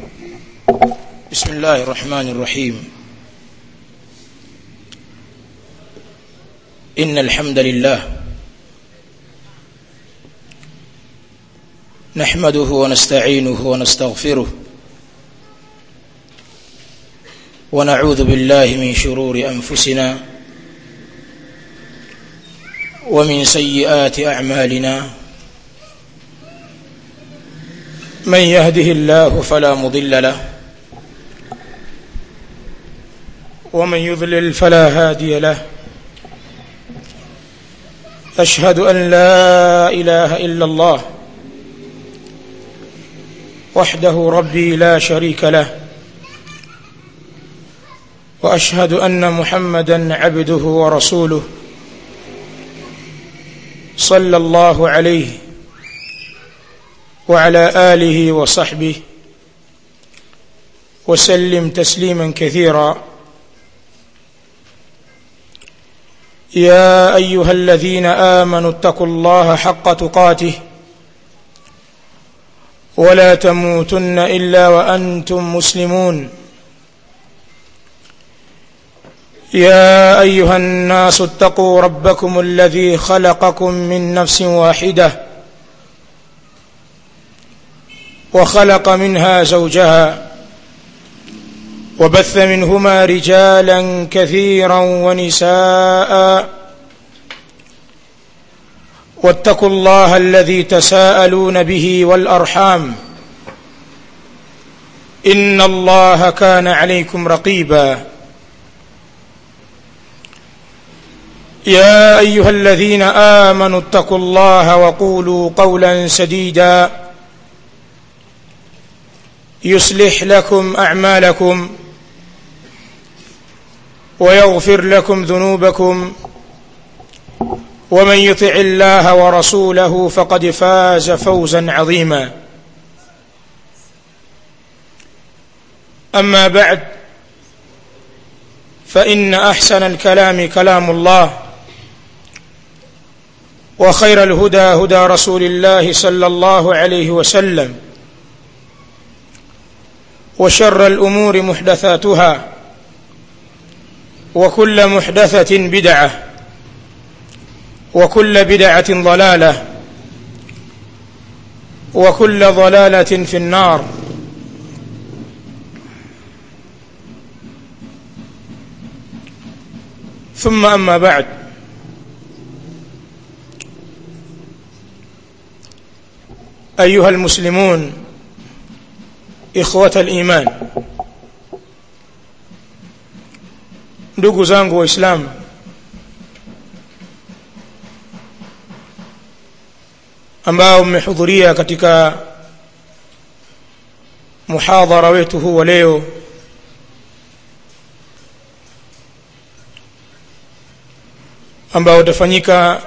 بسم الله الرحمن الرحيم إن الحمد لله نحمده ونستعينه ونستغفره ونعوذ بالله من شرور أنفسنا ومن سيئات أعمالنا من يهده الله فلا مضل له ومن يضلل فلا هادي له أشهد أن لا إله إلا الله وحده ربي لا شريك له وأشهد أن محمدا عبده ورسوله صلى الله عليه وعلى آله وصحبه وسلم تسليما كثيرا يا أيها الذين آمنوا اتقوا الله حق تقاته ولا تموتن إلا وأنتم مسلمون يا أيها الناس اتقوا ربكم الذي خلقكم من نفس واحدة وخلق منها زوجها وبث منهما رجالا كثيرا ونساء واتقوا الله الذي تساءلون به والأرحام إن الله كان عليكم رقيبا يا أيها الذين آمنوا اتقوا الله وقولوا قولا سديدا يصلح لكم أعمالكم ويغفر لكم ذنوبكم ومن يطع الله ورسوله فقد فاز فوزا عظيما أما بعد فإن أحسن الكلام كلام الله وخير الهدى هدى رسول الله صلى الله عليه وسلم وشر الأمور محدثاتها وكل محدثة بدعة وكل بدعة ضلالة وكل ضلالة في النار ثم أما بعد أيها المسلمون إخوة الإيمان ndugu zangu waislamu ambao mmehudhuria katika muhadhara wetu huu wa leo ambao utafanyika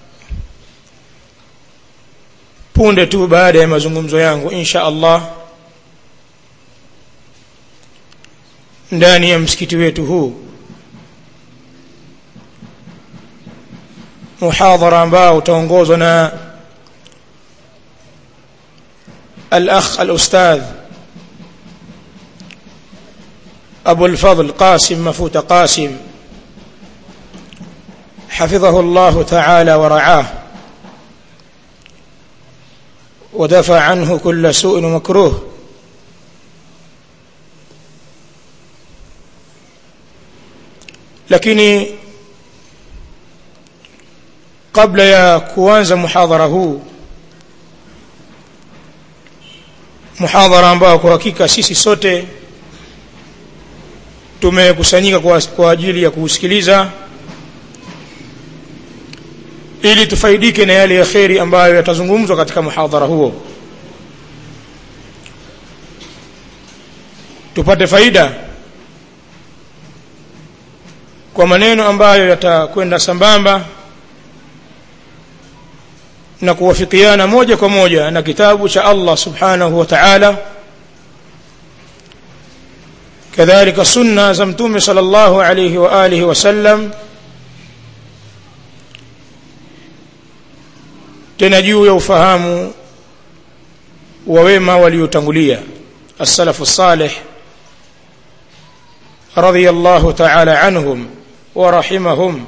punde tu baada ya mazungumzo yangu insha Allah ndani ya msikiti wetu huu muhadhara ambao utaongozwa na الأخ الأستاذ أبو الفضل قاسم مفوت قاسم حفظه الله تعالى ورعاه ودفع عنه كل سوء ومكروه lakini kabla ya kuanza muhadhara huu muhadhara ambao kwa hakika sisi sote tumekusanyika kwa, kwa ajili ya kuusikiliza ili tufaidike na yale ya kheri ambayo yatazungumzwa katika muhadhara huo tupate faida kwa maneno ambayo yatakwenda sambamba na kuwafikiana moja kwa moja na kitabu cha Allah subhanahu wa ta'ala kadhalika sunna za mtume sallallahu alayhi wa alihi wasallam tena juu ya ufahamu wa wema waliotangulia السلف الصالح رضي الله تعالى عنهم ورحمهم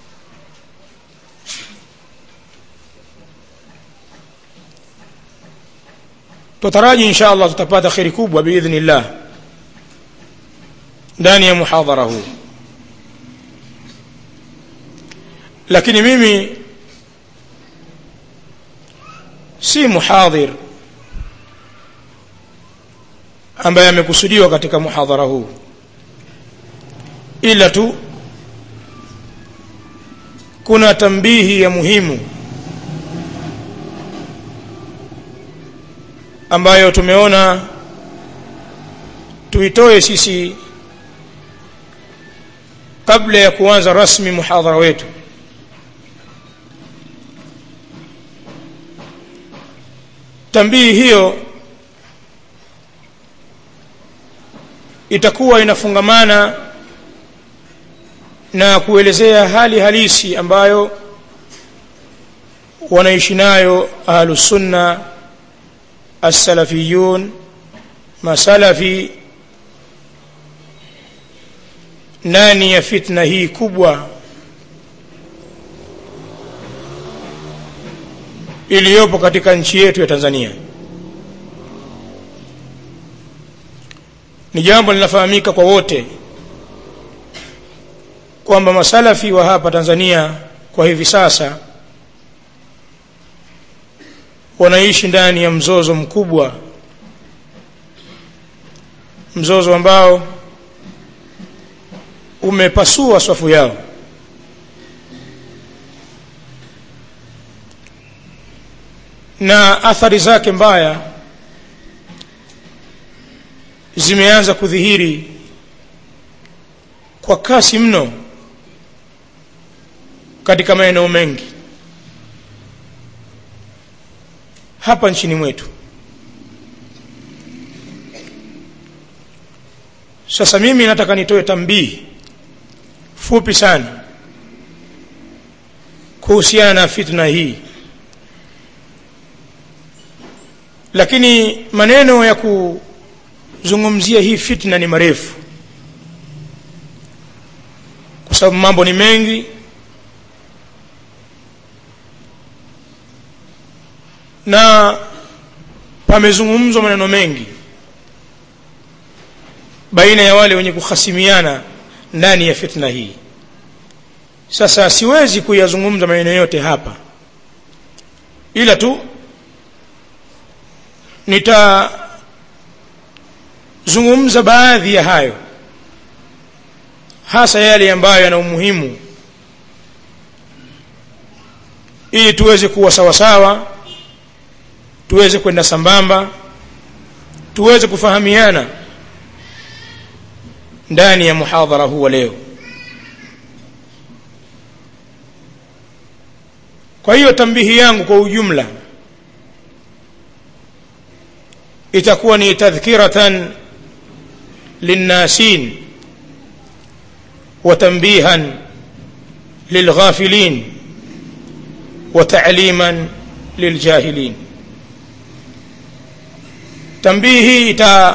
tutaraji insha allah tutapata kheri kubwa biidhnillah ndani ya muhadhara huu lakini mimi si muhadhir ambaye amekusudiwa katika muhadhara huu ila tu kuna tambihi ya muhimu ambayo tumeona tuitoe sisi kabla ya kuanza rasmi muhadhara wetu tambii hiyo itakuwa inafungamana na kuelezea hali halisi ambayo wanaishi nayo ahlusunna السلفيون masalafi ndani ya fitna hii kubwa iliyopo katika nchi yetu ya Tanzania ni jambo linafahamika kwa wote kwamba masalafi wa hapa Tanzania kwa hivi sasa wanaishi ndani ya mzozo mkubwa mzozo ambao umepasua swafu yao na athari zake mbaya zimeanza kudhihiri kwa kasi mno katika maeneo mengi hapa nchini mwetu sasa mimi nataka nitoe tambii fupi sana kuhusiana na fitna hii lakini maneno ya kuzungumzia hii fitna ni marefu kwa sababu mambo ni mengi na pamezungumzwa maneno mengi baina ya wale wenye kuhasimiana ndani ya fitna hii sasa siwezi kuyazungumza maneno yote hapa ila tu nitazungumza baadhi ya hayo hasa yale ambayo yana umuhimu ili tuweze kuwa sawasawa tuweze kwenda sambamba tuweze kufahamiana ndani ya muhadhara huu wa leo kwa hiyo tambihi yangu kwa ujumla itakuwa ni tadhkiratan linnasin وتنبيها للغافلين وتعليما للجاهلين tambihi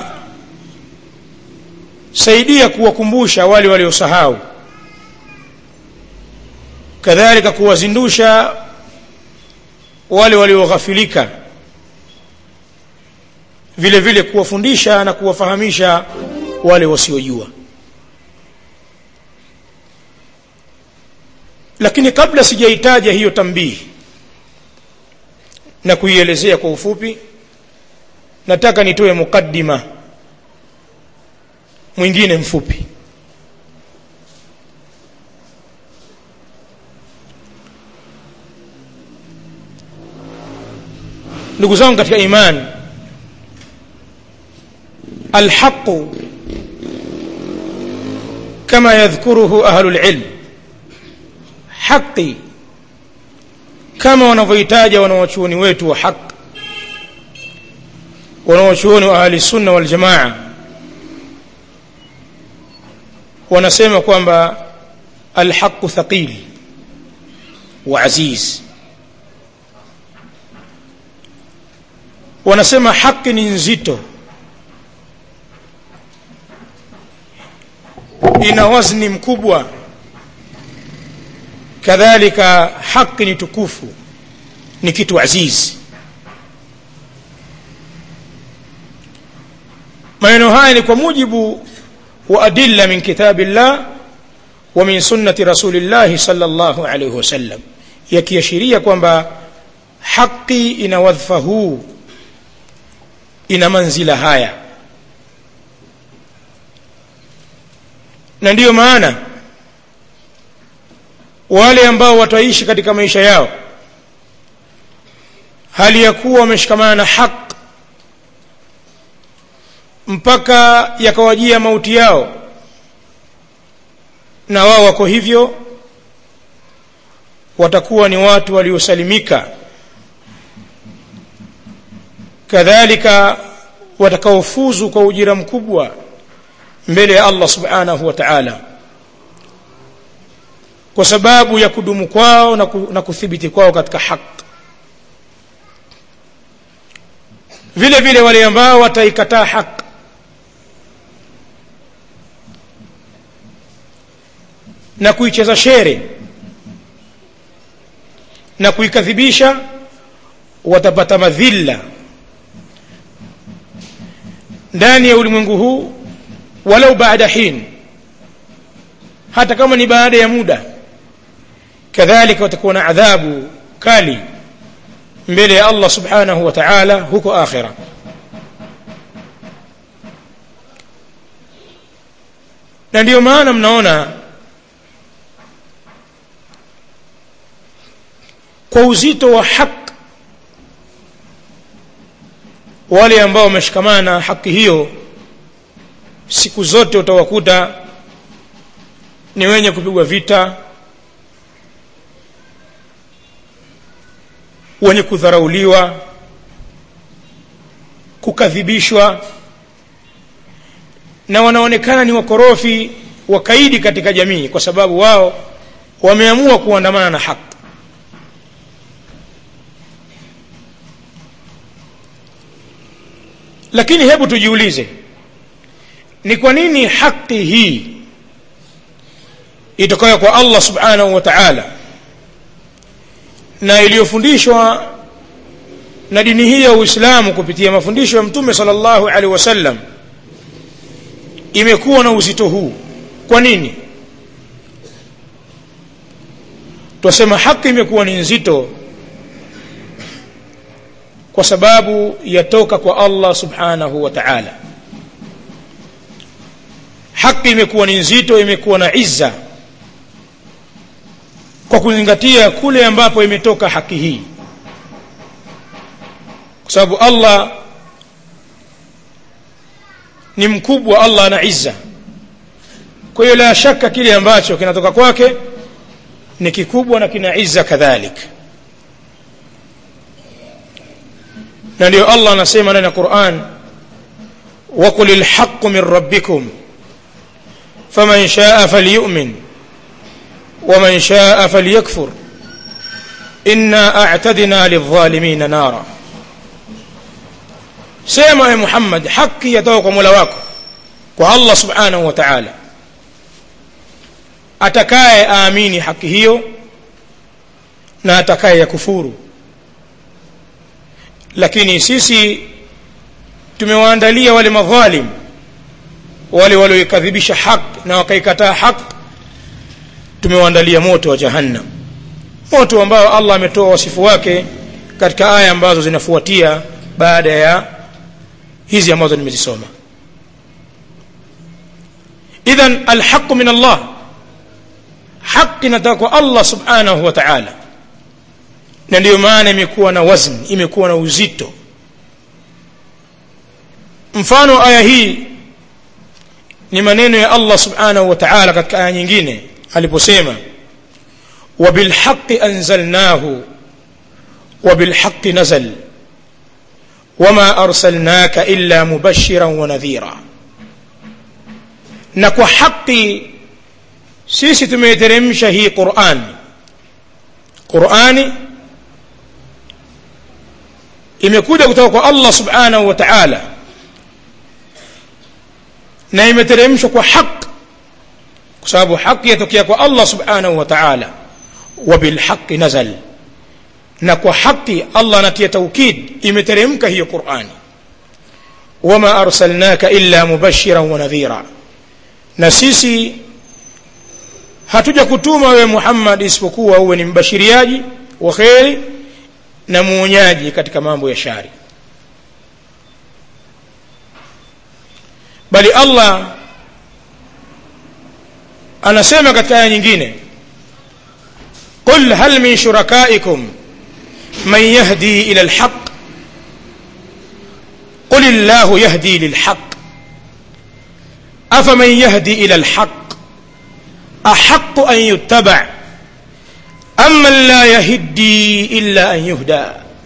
itasaidia kuwakumbusha wale waliosahau kadhalika kuwazindusha wale walioghafilika vile vile kuwafundisha na kuwafahamisha wale wasiojua lakini kabla sijaitaja hiyo tambihi na kuielezea kwa ufupi nataka nitoe mukaddima mwingine mfupi ndugu zangu katika imani alhaqu kama yadhkuruhu ahlu lilm haqi kama wanavyohitaja wanawachuoni wetu wa haq wanawachuoni wa ahli sunna wal jamaa wanasema kwamba alhaqu thaqil wa aziz wanasema haki ni nzito ina wazni mkubwa kadhalika haki ni tukufu ni kitu azizi maneno haya ni kwa mujibu wa adilla min kitabillah wa min sunnati rasulillahi sallallahu alaihi wasallam yakiashiria kwamba haki ina wadhifa huu ina manzila haya na ndiyo maana wale ambao wataishi katika maisha yao hali ya kuwa wameshikamana na haq mpaka yakawajia mauti yao na wao wako hivyo watakuwa ni watu waliosalimika kadhalika watakaofuzu kwa ujira mkubwa mbele ya Allah subhanahu wa ta'ala kwa sababu ya kudumu kwao na, ku, na kuthibiti kwao katika haki vile vile wale ambao wataikataa haki na kuicheza shere na kuikadhibisha watapata madhila ndani ya ulimwengu huu walau baada hin hata kama ni baada ya muda kadhalika watakuwa na adhabu kali mbele ya Allah subhanahu wa ta'ala huko akhira na ndiyo maana mnaona kwa uzito wa haki wale ambao wameshikamana na haki hiyo siku zote utawakuta ni wenye kupigwa vita wenye kudharauliwa kukadhibishwa na wanaonekana ni wakorofi wakaidi katika jamii kwa sababu wao wameamua kuandamana na haki lakini hebu tujiulize ni kwa nini haki hii itokayo kwa Allah subhanahu wa ta'ala na iliyofundishwa na dini hii ya Uislamu kupitia mafundisho ya Mtume sallallahu alaihi wasallam imekuwa na uzito huu kwa nini twasema haki imekuwa ni nzito kwa sababu yatoka kwa Allah subhanahu wa ta'ala haki imekuwa ni nzito imekuwa na izza kwa kuzingatia kule ambapo imetoka haki hii kwa sababu Allah ni mkubwa Allah ana izza kwa hiyo la shaka kile ambacho kinatoka kwake ni kikubwa na kina izza kadhalika na ndio Allah anasema ndani ya Qur'an وقل الحق من ربكم فمن شاء فليؤمن ومن شاء فليكفر إنا أعتدنا للظالمين نارا سيما يا محمد حقي يتوقع ملواكم والله سبحانه وتعالى atakaye aamini haki hiyo na atakaye yakufuru lakini sisi tumewaandalia wale madhalim wale walioikadhibisha haq na wakaikataa haq tumewaandalia moto wa jahannam moto ambao Allah ametoa wasifu wake katika aya ambazo zinafuatia baada ya hizi ambazo nimezisoma idhan alhaq min Allah haki inatoka kwa Allah subhanahu wa ta'ala na ndiyo maana imekuwa na wazn imekuwa na uzito mfano aya hii ni maneno ya Allah subhanahu wa ta'ala katika aya nyingine aliposema وبالحق أنزلناه وبالحق نزل وما أرسلناك إلا مبشرا ونذيرا نكو حقي sisi tumeiteremsha hii Qur'an Qur'ani imekuja kutoka kwa Allah subhanahu wa ta'ala na imeteremshwa kwa haq kwa sababu haki yatokea kwa Allah subhanahu wa ta'ala wa bilhaqi nazal na kwa haki Allah anatia taukid imeteremka hiyo Qur'ani wama arsalnaka illa mubashiran wa nadhira na sisi hatuja kutuma wewe Muhammad isipokuwa uwe ni mbashiriaji wa kheri na muonyaji katika mambo ya shari bali Allah anasema katika aya nyingine qul hal min shurakaikum man yahdi ila alhaq قل الله يهدي للحق أفمن يهدي إلى الحق أحق أن يتبع أمن لا يهدي إلا أن يهدى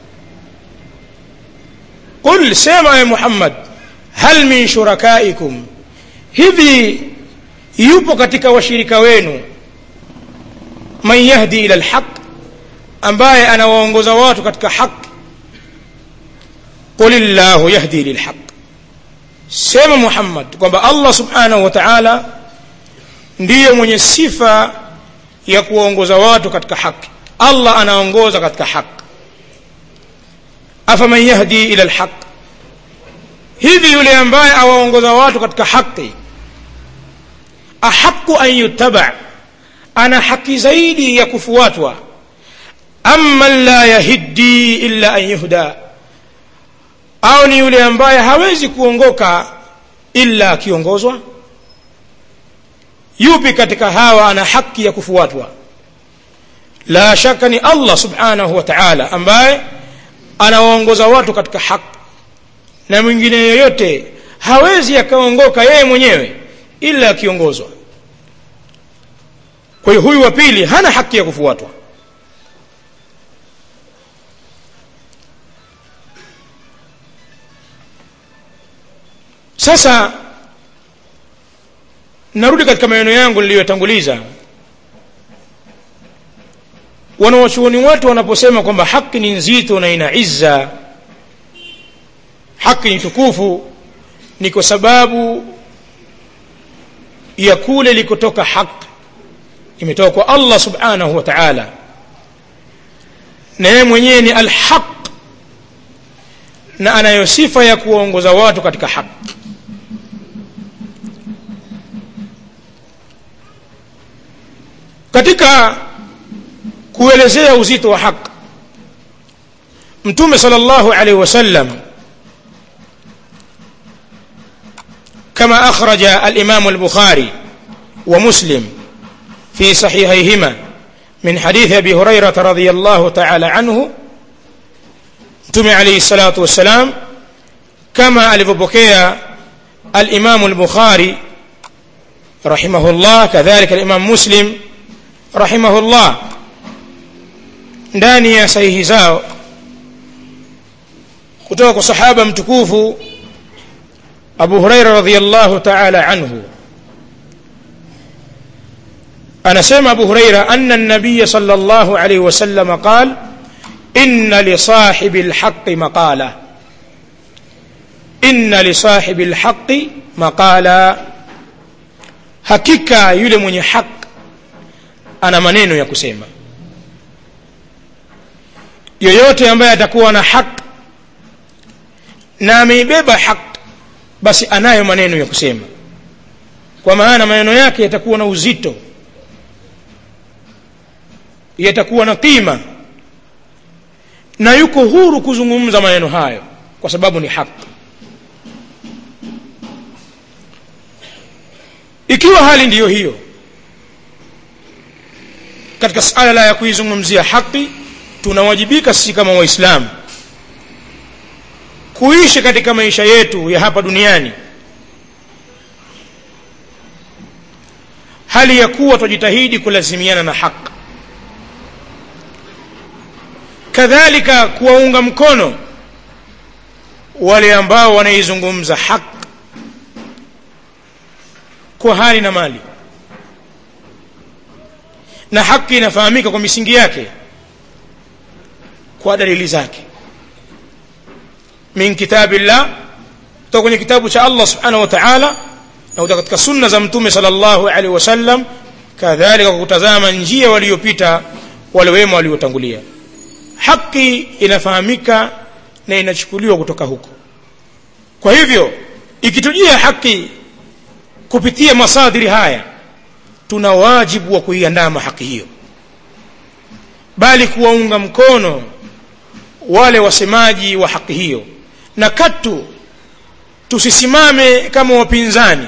قل سمع يا محمد هل من شركائكم hivi yupo katika washirika wenu man yahdi ila alhaq ambaye anawaongoza watu katika haki qul illahu yahdi lilhaq sema muhammad kwamba allah subhanahu wa ta'ala ndiye mwenye sifa ya kuwaongoza watu katika haki allah anaongoza katika haki afaman yahdi ila alhaq hivi yule ambaye awaongoza watu katika haki ahaqu an yutaba ana haki zaidi ya kufuatwa amma la yahiddi illa an yuhda au ni yule ambaye hawezi kuongoka illa akiongozwa yupi katika hawa ana haki ya kufuatwa la shaka ni allah subhanahu wa taala ambaye anawaongoza watu katika haki na mwingine yoyote hawezi akaongoka yeye mwenyewe ila akiongozwa kwa hiyo huyu wa pili hana haki ya kufuatwa sasa narudi katika maneno yangu niliyotanguliza wanawachuoni watu wanaposema kwamba haki ni nzito na ina izza haki ni tukufu ni kwa sababu ya kule likotoka haki imetoka kwa allah subhanahu wa taala na yeye mwenyewe ni alhaq na anayo sifa ya kuwaongoza watu katika haki katika kuelezea uzito wa haki mtume sallallahu alaihi wasallam كما أخرج الإمام البخاري ومسلم في صحيحيهما من حديث أبي هريرة رضي الله تعالى عنه تمي عليه الصلاة والسلام كما ألفبكي الإمام البخاري رحمه الله كذلك الإمام مسلم رحمه الله ndani ya sahihi zao kutoka kwa sahaba mtukufu abu huraira radiallahu taala anhu anasema abu huraira ana nabiya sal llahu alaihi wasalama qal inna lisahibi lhaqi maqala inna lisahibi lhaqi maqala hakika yule mwenye haq ana maneno ya kusema yoyote ambaye atakuwa na haq na ameibeba haq basi anayo maneno ya kusema kwa maana maneno yake yatakuwa na uzito yatakuwa na qima na yuko huru kuzungumza maneno hayo kwa sababu ni haki ikiwa hali ndiyo hiyo katika suala la ya kuizungumzia haki tunawajibika sisi kama waislamu kuishi katika maisha yetu ya hapa duniani hali ya kuwa twajitahidi kulazimiana na haki kadhalika kuwaunga mkono wale ambao wanaizungumza haki kwa hali na mali na haki inafahamika kwa misingi yake kwa dalili zake min kitabillah kutoka kwenye kitabu cha Allah subhanahu wa ta'ala na kutoka katika sunna za mtume sallallahu alaihi wasallam kadhalika kwa kutazama njia waliopita wale wema waliotangulia haki inafahamika na inachukuliwa kutoka huko kwa hivyo ikitujia haki kupitia masadiri haya tuna wajibu wa kuiandama haki hiyo bali kuwaunga mkono wale wasemaji wa haki hiyo na katu tusisimame kama wapinzani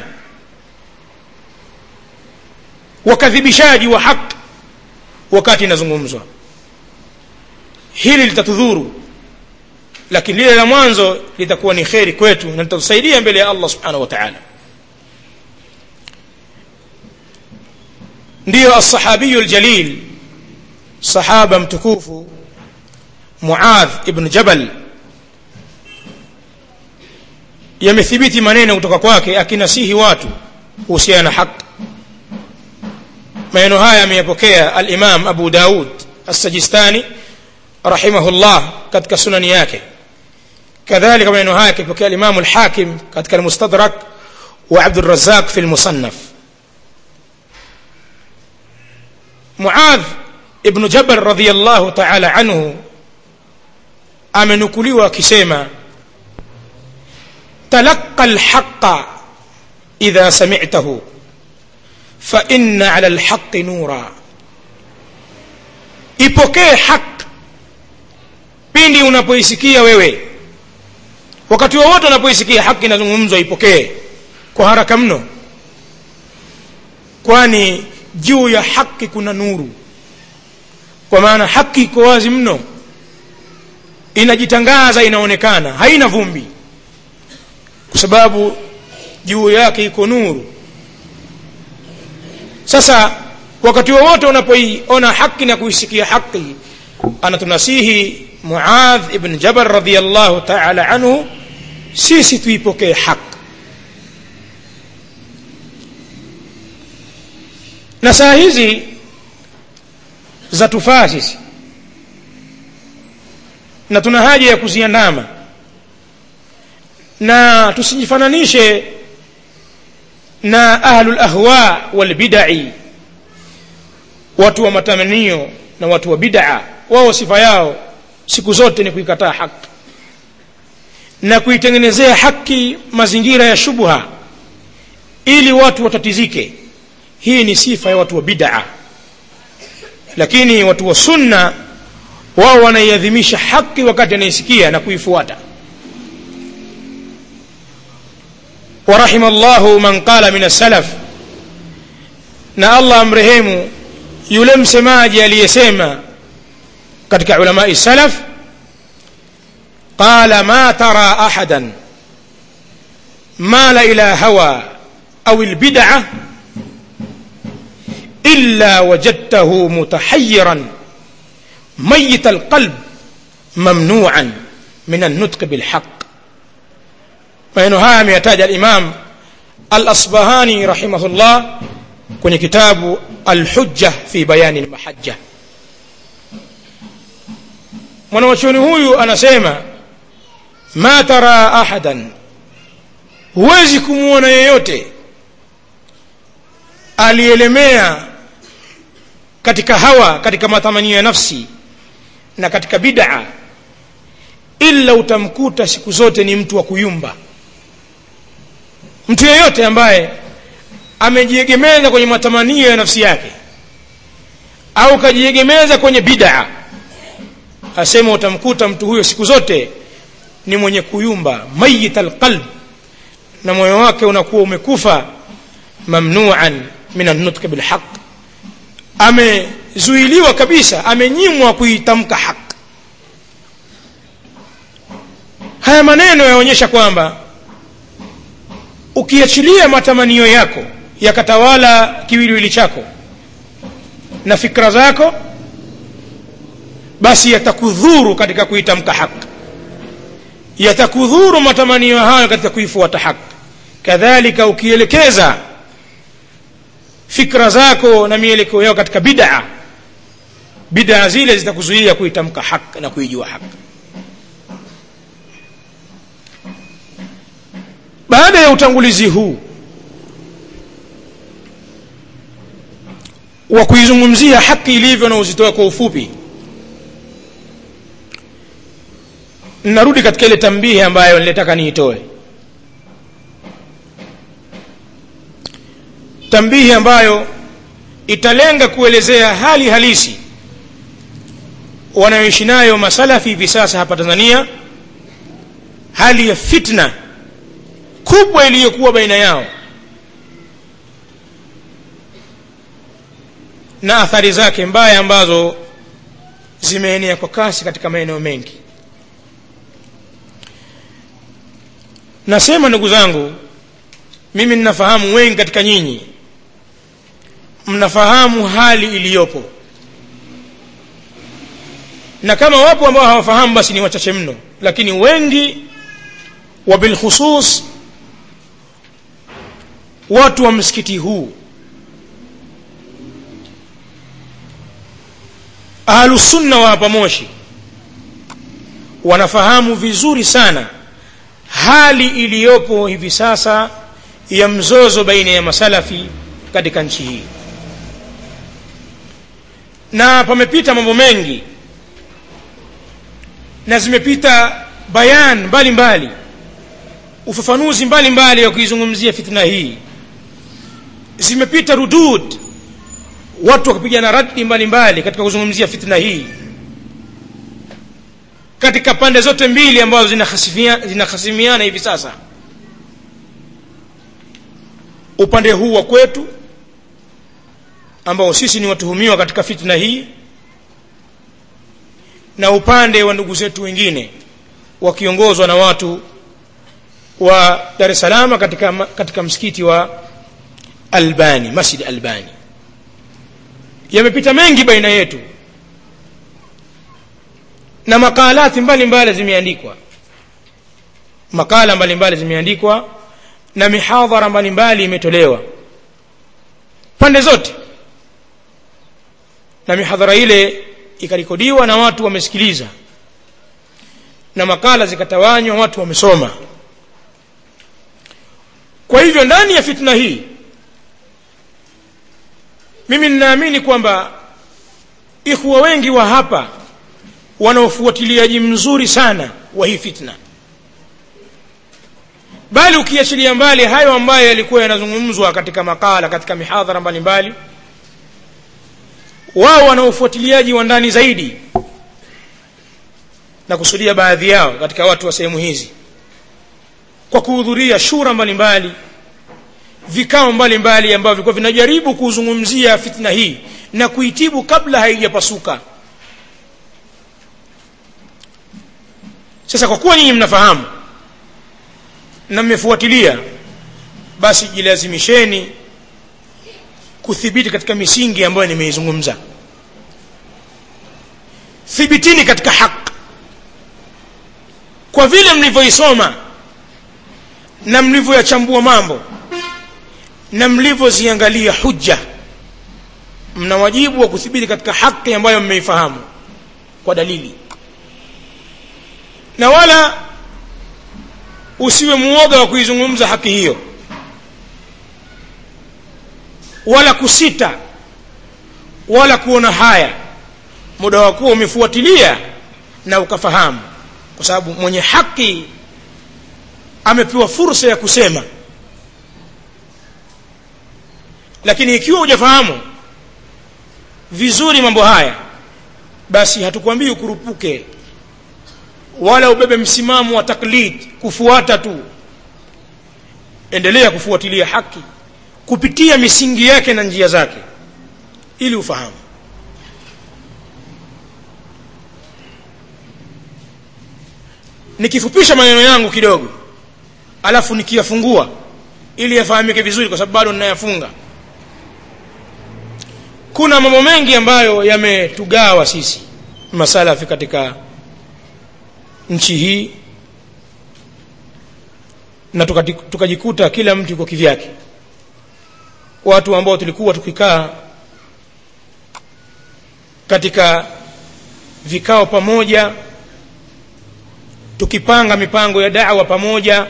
wakadhibishaji wa haki wakati inazungumzwa hili litatudhuru lakini lile la mwanzo litakuwa ni kheri kwetu na litatusaidia mbele ya allah subhanahu wa taala ndiyo alsahabiyu ljalil sahaba mtukufu muadh ibn jabal yamethibiti maneno kutoka kwake akinasihi watu kuhusiana na haki maneno haya ameyapokea alimam abu daud assajistani rahimahullah katika sunani yake kadhalika maneno haya akipokea alimamu lhakim katika almustadrak wa abdurazaq fi lmusannaf muadh ibnu jabal radiallahu taala anhu amenukuliwa akisema تلقى الحق إذا سمعته فإن على الحق نورا ipokee haq pindi unapoisikia wewe wakati wowote unapoisikia haki inazungumzwa ipokee kwa haraka mno kwani juu ya haki kuna nuru kwa maana haki iko wazi mno inajitangaza inaonekana haina vumbi kwa sababu juu yake iko nuru sasa wakati wowote unapoiona haki na kuisikia haki anatunasihi muadh ibn jabal radiallahu taala anhu sisi tuipokee haki na saa hizi za tufaa sisi na tuna haja ya kuziandama na tusijifananishe na ahlul ahwa wal bid'i watu wa matamanio na watu wa bid'a wao sifa yao siku zote ni kuikataa haki na kuitengenezea haki mazingira ya shubha ili watu watatizike hii ni sifa ya watu wa bid'a lakini watu wa sunna wao wanaiadhimisha haki wakati anaisikia na kuifuata ورحم الله من قال من السلف na allah amrehemu yule msemaji aliyesema katika ulamai salaf qala ma tara ahadan mala ila hawa au lbid'a illa wajadtahu mutahayiran mayit alqalb mamnuan min alnutq bilhaq maneno haya ameyataja alimam alasbahani rahimahullah kwenye kitabu alhujja fi bayani lmahajja mwanawachuoni huyu anasema ma tara ahadan huwezi kumwona yeyote alielemea katika hawa katika matamanio ya nafsi na katika bid'a illa utamkuta siku zote ni mtu wa kuyumba mtu yeyote ambaye amejiegemeza kwenye matamanio ya nafsi yake au kajiegemeza kwenye bid'a asema utamkuta mtu huyo siku zote ni mwenye kuyumba mayit alqalb na moyo wake unakuwa umekufa mamnuan min annutq bilhaq amezuiliwa kabisa amenyimwa kuitamka haq haya maneno yaonyesha kwamba ukiachilia matamanio yako yakatawala kiwiliwili chako na fikra zako basi yatakudhuru katika kuitamka haki yatakudhuru matamanio hayo katika kuifuata haki kadhalika ukielekeza fikra zako na mielekeo yao katika bid'a bid'a zile zitakuzuia kuitamka haki na kuijua haki baada ya utangulizi huu wa kuizungumzia haki ilivyo na uzitoe kwa ufupi narudi katika ile tambihi ambayo nilitaka niitoe tambihi ambayo italenga kuelezea hali halisi wanayoishi nayo masalafi hivi sasa hapa tanzania hali ya fitna kubwa iliyokuwa baina yao na athari zake mbaya ambazo zimeenea kwa kasi katika maeneo mengi nasema ndugu zangu mimi ninafahamu wengi katika nyinyi mnafahamu hali iliyopo na kama wapo ambao hawafahamu basi ni wachache mno lakini wengi wa bilkhusus watu wa msikiti huu ahlusunna wa hapa moshi wanafahamu vizuri sana hali iliyopo hivi sasa ya mzozo baina ya masalafi katika nchi hii na pamepita mambo mengi na zimepita bayan mbalimbali ufafanuzi mbalimbali wa kuizungumzia fitna hii zimepita rudud watu wakipigana radi mbalimbali katika kuzungumzia fitna hii katika pande zote mbili ambazo zinahasimiana hivi sasa upande huu wa kwetu ambao sisi ni watuhumiwa katika fitna hii na upande wa ndugu zetu wengine wakiongozwa na watu wa Dar es Salaam katika, katika msikiti wa Albani Masjid Albani yamepita mengi baina yetu na makalati mbalimbali zimeandikwa makala mbalimbali zimeandikwa na mihadhara mbalimbali imetolewa pande zote na mihadhara ile ikarekodiwa na watu wamesikiliza na makala zikatawanywa watu wamesoma kwa hivyo ndani ya fitna hii mimi ninaamini kwamba ikhwa wengi wa hapa wana ufuatiliaji mzuri sana wa hii fitna bali ukiachilia mbali hayo ambayo yalikuwa yanazungumzwa katika makala katika mihadhara mbalimbali wao wana ufuatiliaji wa ndani zaidi na kusudia baadhi yao katika watu wa sehemu hizi kwa kuhudhuria shura mbalimbali vikao mbalimbali ambavyo vilikuwa vinajaribu kuzungumzia fitna hii na kuitibu kabla haijapasuka sasa kwa kuwa nyinyi mnafahamu na mmefuatilia basi jilazimisheni kuthibiti katika misingi ambayo nimeizungumza thibitini katika haki kwa vile mlivyoisoma na mlivyoyachambua mambo na mlivyoziangalia hujja mna wajibu wa kuthibiti katika haki ambayo mmeifahamu kwa dalili na wala usiwe muoga wa kuizungumza haki hiyo wala kusita wala kuona haya muda wa kuwa umefuatilia na ukafahamu kwa sababu mwenye haki amepewa fursa ya kusema lakini ikiwa hujafahamu vizuri mambo haya basi hatukwambii ukurupuke wala ubebe msimamo wa taklid kufuata tu endelea kufuatilia haki kupitia misingi yake na njia zake ili ufahamu nikifupisha maneno yangu kidogo alafu nikiyafungua ili yafahamike vizuri kwa sababu bado ninayafunga kuna mambo mengi ambayo yametugawa sisi masalafi katika nchi hii na tukajikuta kila mtu yuko kivyake watu ambao tulikuwa tukikaa katika vikao pamoja tukipanga mipango ya da'wa pamoja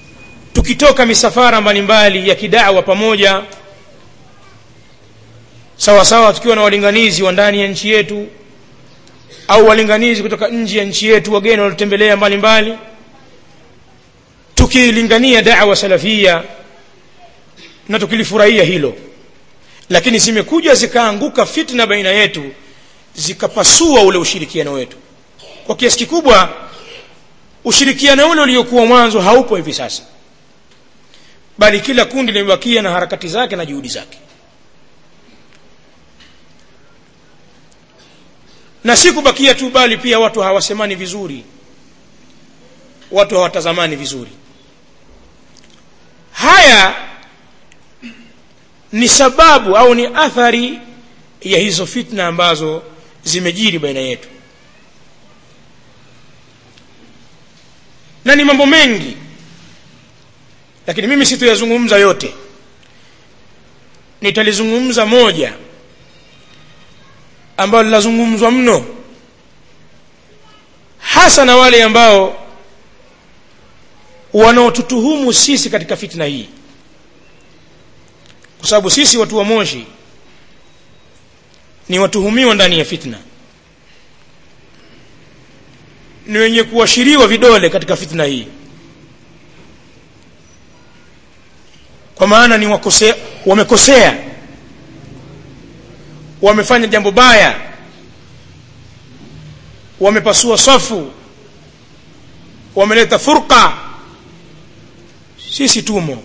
tukitoka misafara mbalimbali ya kidawa pamoja sawa sawa tukiwa na walinganizi wa ndani ya nchi yetu au walinganizi kutoka nje ya nchi yetu wageni waliotembelea mbalimbali tukilingania da'wa salafia na tukilifurahia hilo lakini zimekuja zikaanguka fitna baina yetu zikapasua ule ushirikiano wetu kwa kiasi kikubwa ushirikiano ule uliokuwa mwanzo haupo hivi sasa bali kila kundi limebakia na harakati zake na juhudi zake na si kubakia tu bali pia watu hawasemani vizuri watu hawatazamani vizuri haya ni sababu au ni athari ya hizo fitna ambazo zimejiri baina yetu na ni mambo mengi lakini mimi sitoyazungumza yote nitalizungumza moja ambalo linazungumzwa mno hasa na wale ambao wanaotutuhumu sisi katika fitna hii kwa sababu sisi watu wa moshi ni watuhumiwa ndani ya fitna ni wenye kuashiriwa vidole katika fitna hii kwa maana ni wakosea, wamekosea wamefanya jambo baya wamepasua safu wameleta furqa sisi tumo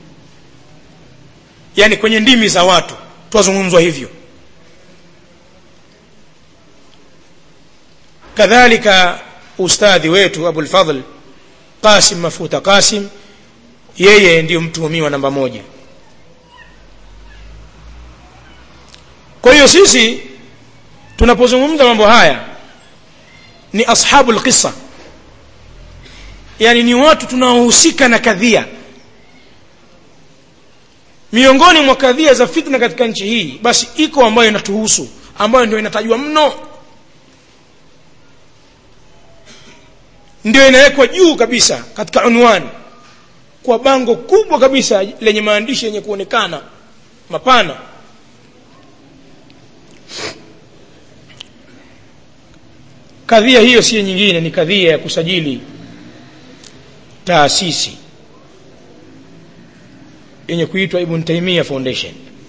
yani kwenye ndimi za watu twazungumzwa hivyo kadhalika ustadhi wetu abul fadl qasim mafuta qasim yeye ndiyo mtuhumiwa namba moja kwa hiyo sisi tunapozungumza mambo haya ni ashabu lqisa yani ni watu tunaohusika na kadhia miongoni mwa kadhia za fitna katika nchi hii basi iko ambayo inatuhusu ambayo ndio inatajwa mno ndio inawekwa juu kabisa katika unwani kwa bango kubwa kabisa lenye maandishi yenye kuonekana mapana kadhia hiyo si nyingine ni kadhia ya kusajili taasisi yenye kuitwa Ibn Taymiyyah Foundation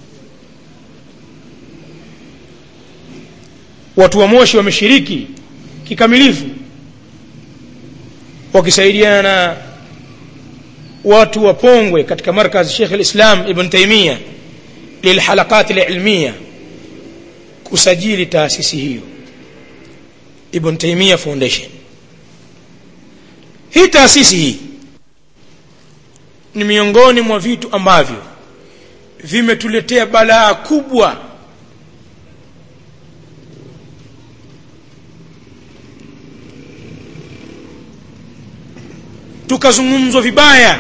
watu wa Moshi wameshiriki kikamilifu wakisaidiana na watu wa Pongwe katika markaz Sheikh al-Islam Ibn Taymiyyah lilhalaqat al-ilmiyah kusajili taasisi hiyo Ibn Taymiyyah Foundation hii taasisi hii ni miongoni mwa vitu ambavyo vimetuletea balaa kubwa tukazungumzwa vibaya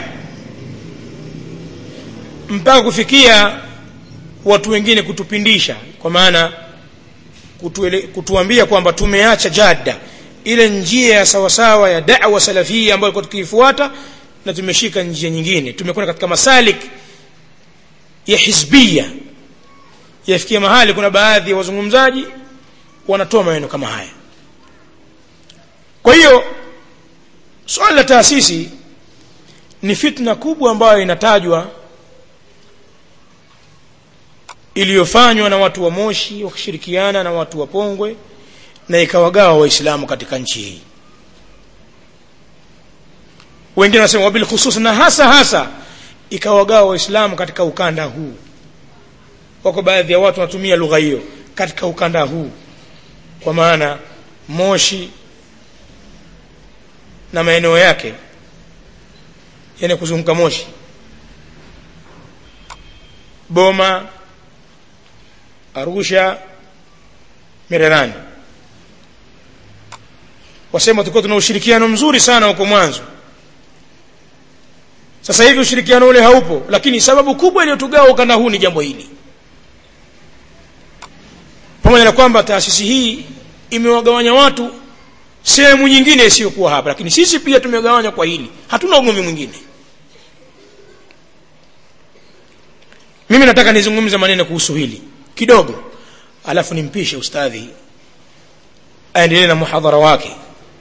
mpaka kufikia watu wengine kutupindisha kwa maana kutuele, kutuambia kwamba tumeacha jada ile njia ya sawasawa ya da'wa salafia ambayo kwa tukiifuata na tumeshika njia nyingine tumekwenda katika masalik ya hizbia yafikia mahali kuna baadhi ya wazungumzaji wanatoa maneno kama haya kwa hiyo swala la taasisi ni fitna kubwa ambayo inatajwa iliyofanywa na watu wa Moshi wakishirikiana na watu wa Pongwe na ikawagawa waislamu katika nchi hii wengine wanasema wabil khusus na hasa hasa ikawagawa waislamu katika ukanda huu wako baadhi ya watu wanatumia lugha hiyo katika ukanda huu kwa maana Moshi na maeneo yake yani kuzunguka Moshi Boma Arusha Mererani wasema tulikuwa tuna ushirikiano mzuri sana huko mwanzo sasa hivi ushirikiano ule haupo lakini sababu kubwa iliyotugawa ukanda huu ni jambo hili pamoja na kwamba taasisi hii imewagawanya watu sehemu nyingine isiyokuwa hapa lakini sisi pia tumegawanywa kwa hili hatuna ugomvi mwingine mimi nataka nizungumze maneno kuhusu hili kidogo alafu nimpishe ustadhi aendelee na muhadhara wake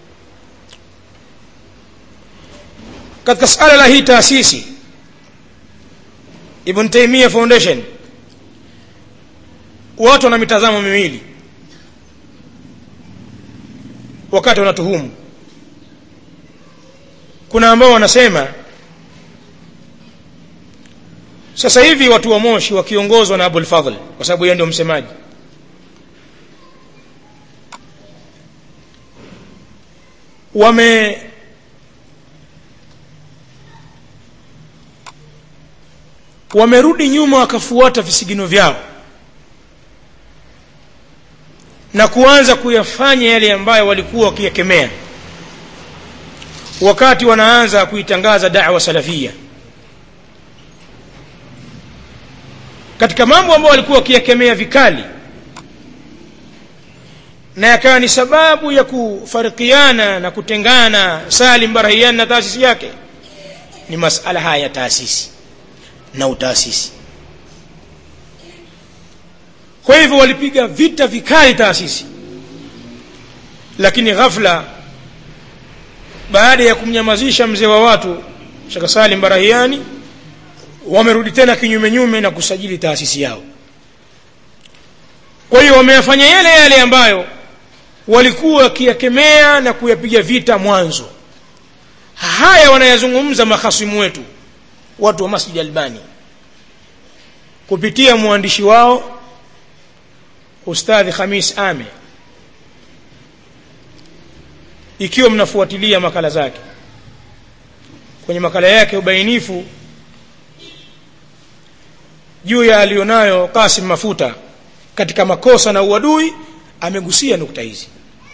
katika suala la hii taasisi ibn taimia foundation watu wana mitazamo miwili wakati wanatuhumu kuna ambao wanasema sasa hivi watu wa moshi wakiongozwa na abul fadhl kwa sababu yeye ndio msemaji wame wamerudi nyuma wakafuata visigino vyao na kuanza kuyafanya yale ambayo walikuwa wakiyakemea wakati wanaanza kuitangaza da'wa salafia katika mambo ambayo walikuwa wakiyakemea vikali na yakawa ni sababu ya kufarikiana na kutengana Salim Barahian na taasisi yake ni masala haya ya taasisi na utaasisi kwa hivyo walipiga vita vikali taasisi lakini ghafla baada ya kumnyamazisha mzee wa watu Sheikh Salim Barahiani wamerudi tena kinyume nyume na kusajili taasisi yao kwa hiyo wameyafanya yale yale ambayo walikuwa wakiyakemea na kuyapiga vita mwanzo haya wanayazungumza mahasimu wetu watu wa Masjid Albani kupitia mwandishi wao Ustadhi Khamis Ame ikiwa mnafuatilia makala zake kwenye makala yake ubainifu juu ya alionayo Kasim Mafuta katika makosa na uadui amegusia nukta hizi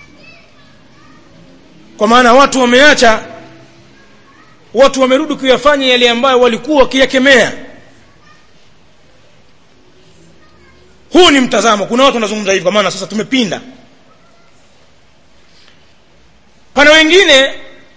kwa maana watu wameacha watu wamerudi kuyafanya yale ambayo walikuwa wakiyakemea huu ni mtazamo kuna watu wanazungumza hivi kwa maana sasa tumepinda pana wengine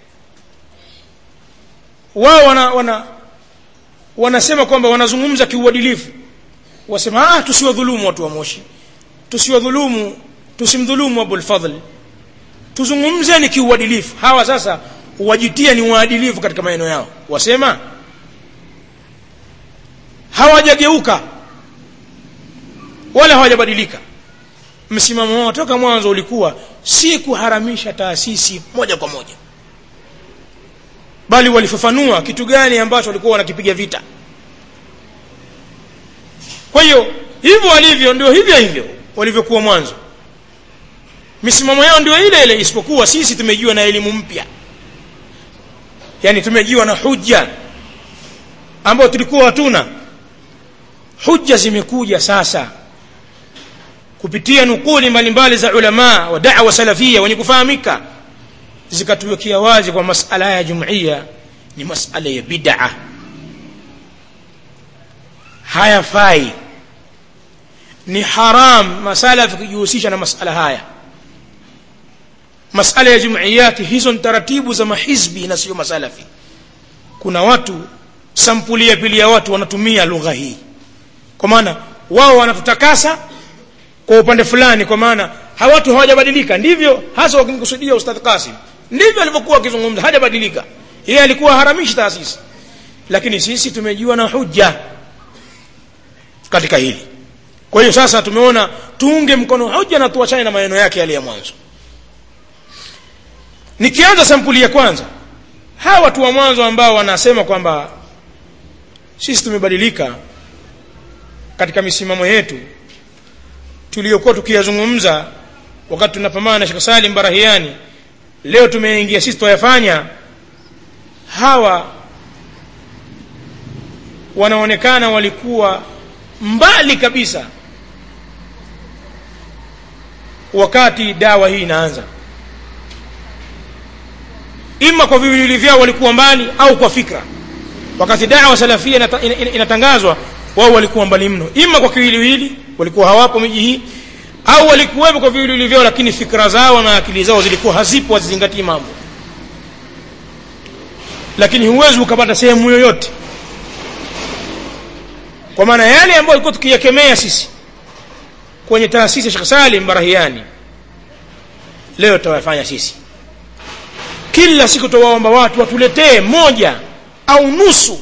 wao wana, wana wanasema kwamba wanazungumza kiuadilifu wasema ah tusiwadhulumu watu wa moshi tusiwadhulumu tusimdhulumu abul fadhl tuzungumze ni kiuadilifu hawa sasa wajitia ni waadilifu katika maneno yao wasema hawajageuka wala hawajabadilika msimamo wao toka mwanzo ulikuwa si kuharamisha taasisi moja kwa moja bali walifafanua kitu gani ambacho walikuwa wanakipiga vita kwa hiyo hivyo walivyo ndio hivyo hivyo walivyokuwa mwanzo misimamo yao ndio ile ile isipokuwa sisi tumejiwa na elimu mpya yani tumejiwa na hujja ambayo tulikuwa hatuna hujja zimekuja sasa kupitia nukuli mbalimbali za ulama wa da'wa salafia wenye kufahamika zikatuwekea wazi kwa masala ya jumuiya ni masala ya bid'a hayafai ni haram masala tukijihusisha na masala haya masala ya jumuiyati hizo ni taratibu za mahizbi na sio masalafi kuna watu sampuli ya pili ya watu wanatumia lugha hii kwa maana wao wanatutakasa kwa upande fulani kwa maana hawatu hawajabadilika ndivyo hasa wakimkusudia ustadh Qasim ndivyo alivyokuwa akizungumza hajabadilika yeye alikuwa haramishi taasisi lakini sisi tumejua na hujja katika hili kwa hiyo sasa tumeona tuunge mkono hoja na tuachane na maneno yake yale ya mwanzo nikianza sampuli ya kwanza hawa watu wa mwanzo ambao wanasema kwamba sisi tumebadilika katika misimamo yetu tuliyokuwa tukiyazungumza wakati tunapambana na Sheikh Salim Barahiani leo tumeingia sisi tuyafanya hawa wanaonekana walikuwa mbali kabisa wakati dawa hii inaanza ima kwa viwiliwili vyao walikuwa mbali au kwa fikra wakati dawa salafia inata, in, in, inatangazwa wao walikuwa mbali mno ima kwa kiwiliwili walikuwa hawapo miji hii au walikuwepo kwa viwiliwili vyao lakini fikra zao na akili zao zilikuwa hazipo hazizingatii mambo lakini huwezi ukapata sehemu yoyote kwa maana yale ambayo ilikuwa tukiyakemea sisi kwenye taasisi ya Sheikh Salim Barahiani leo tutawafanya sisi kila siku tuwaomba watu watuletee moja au nusu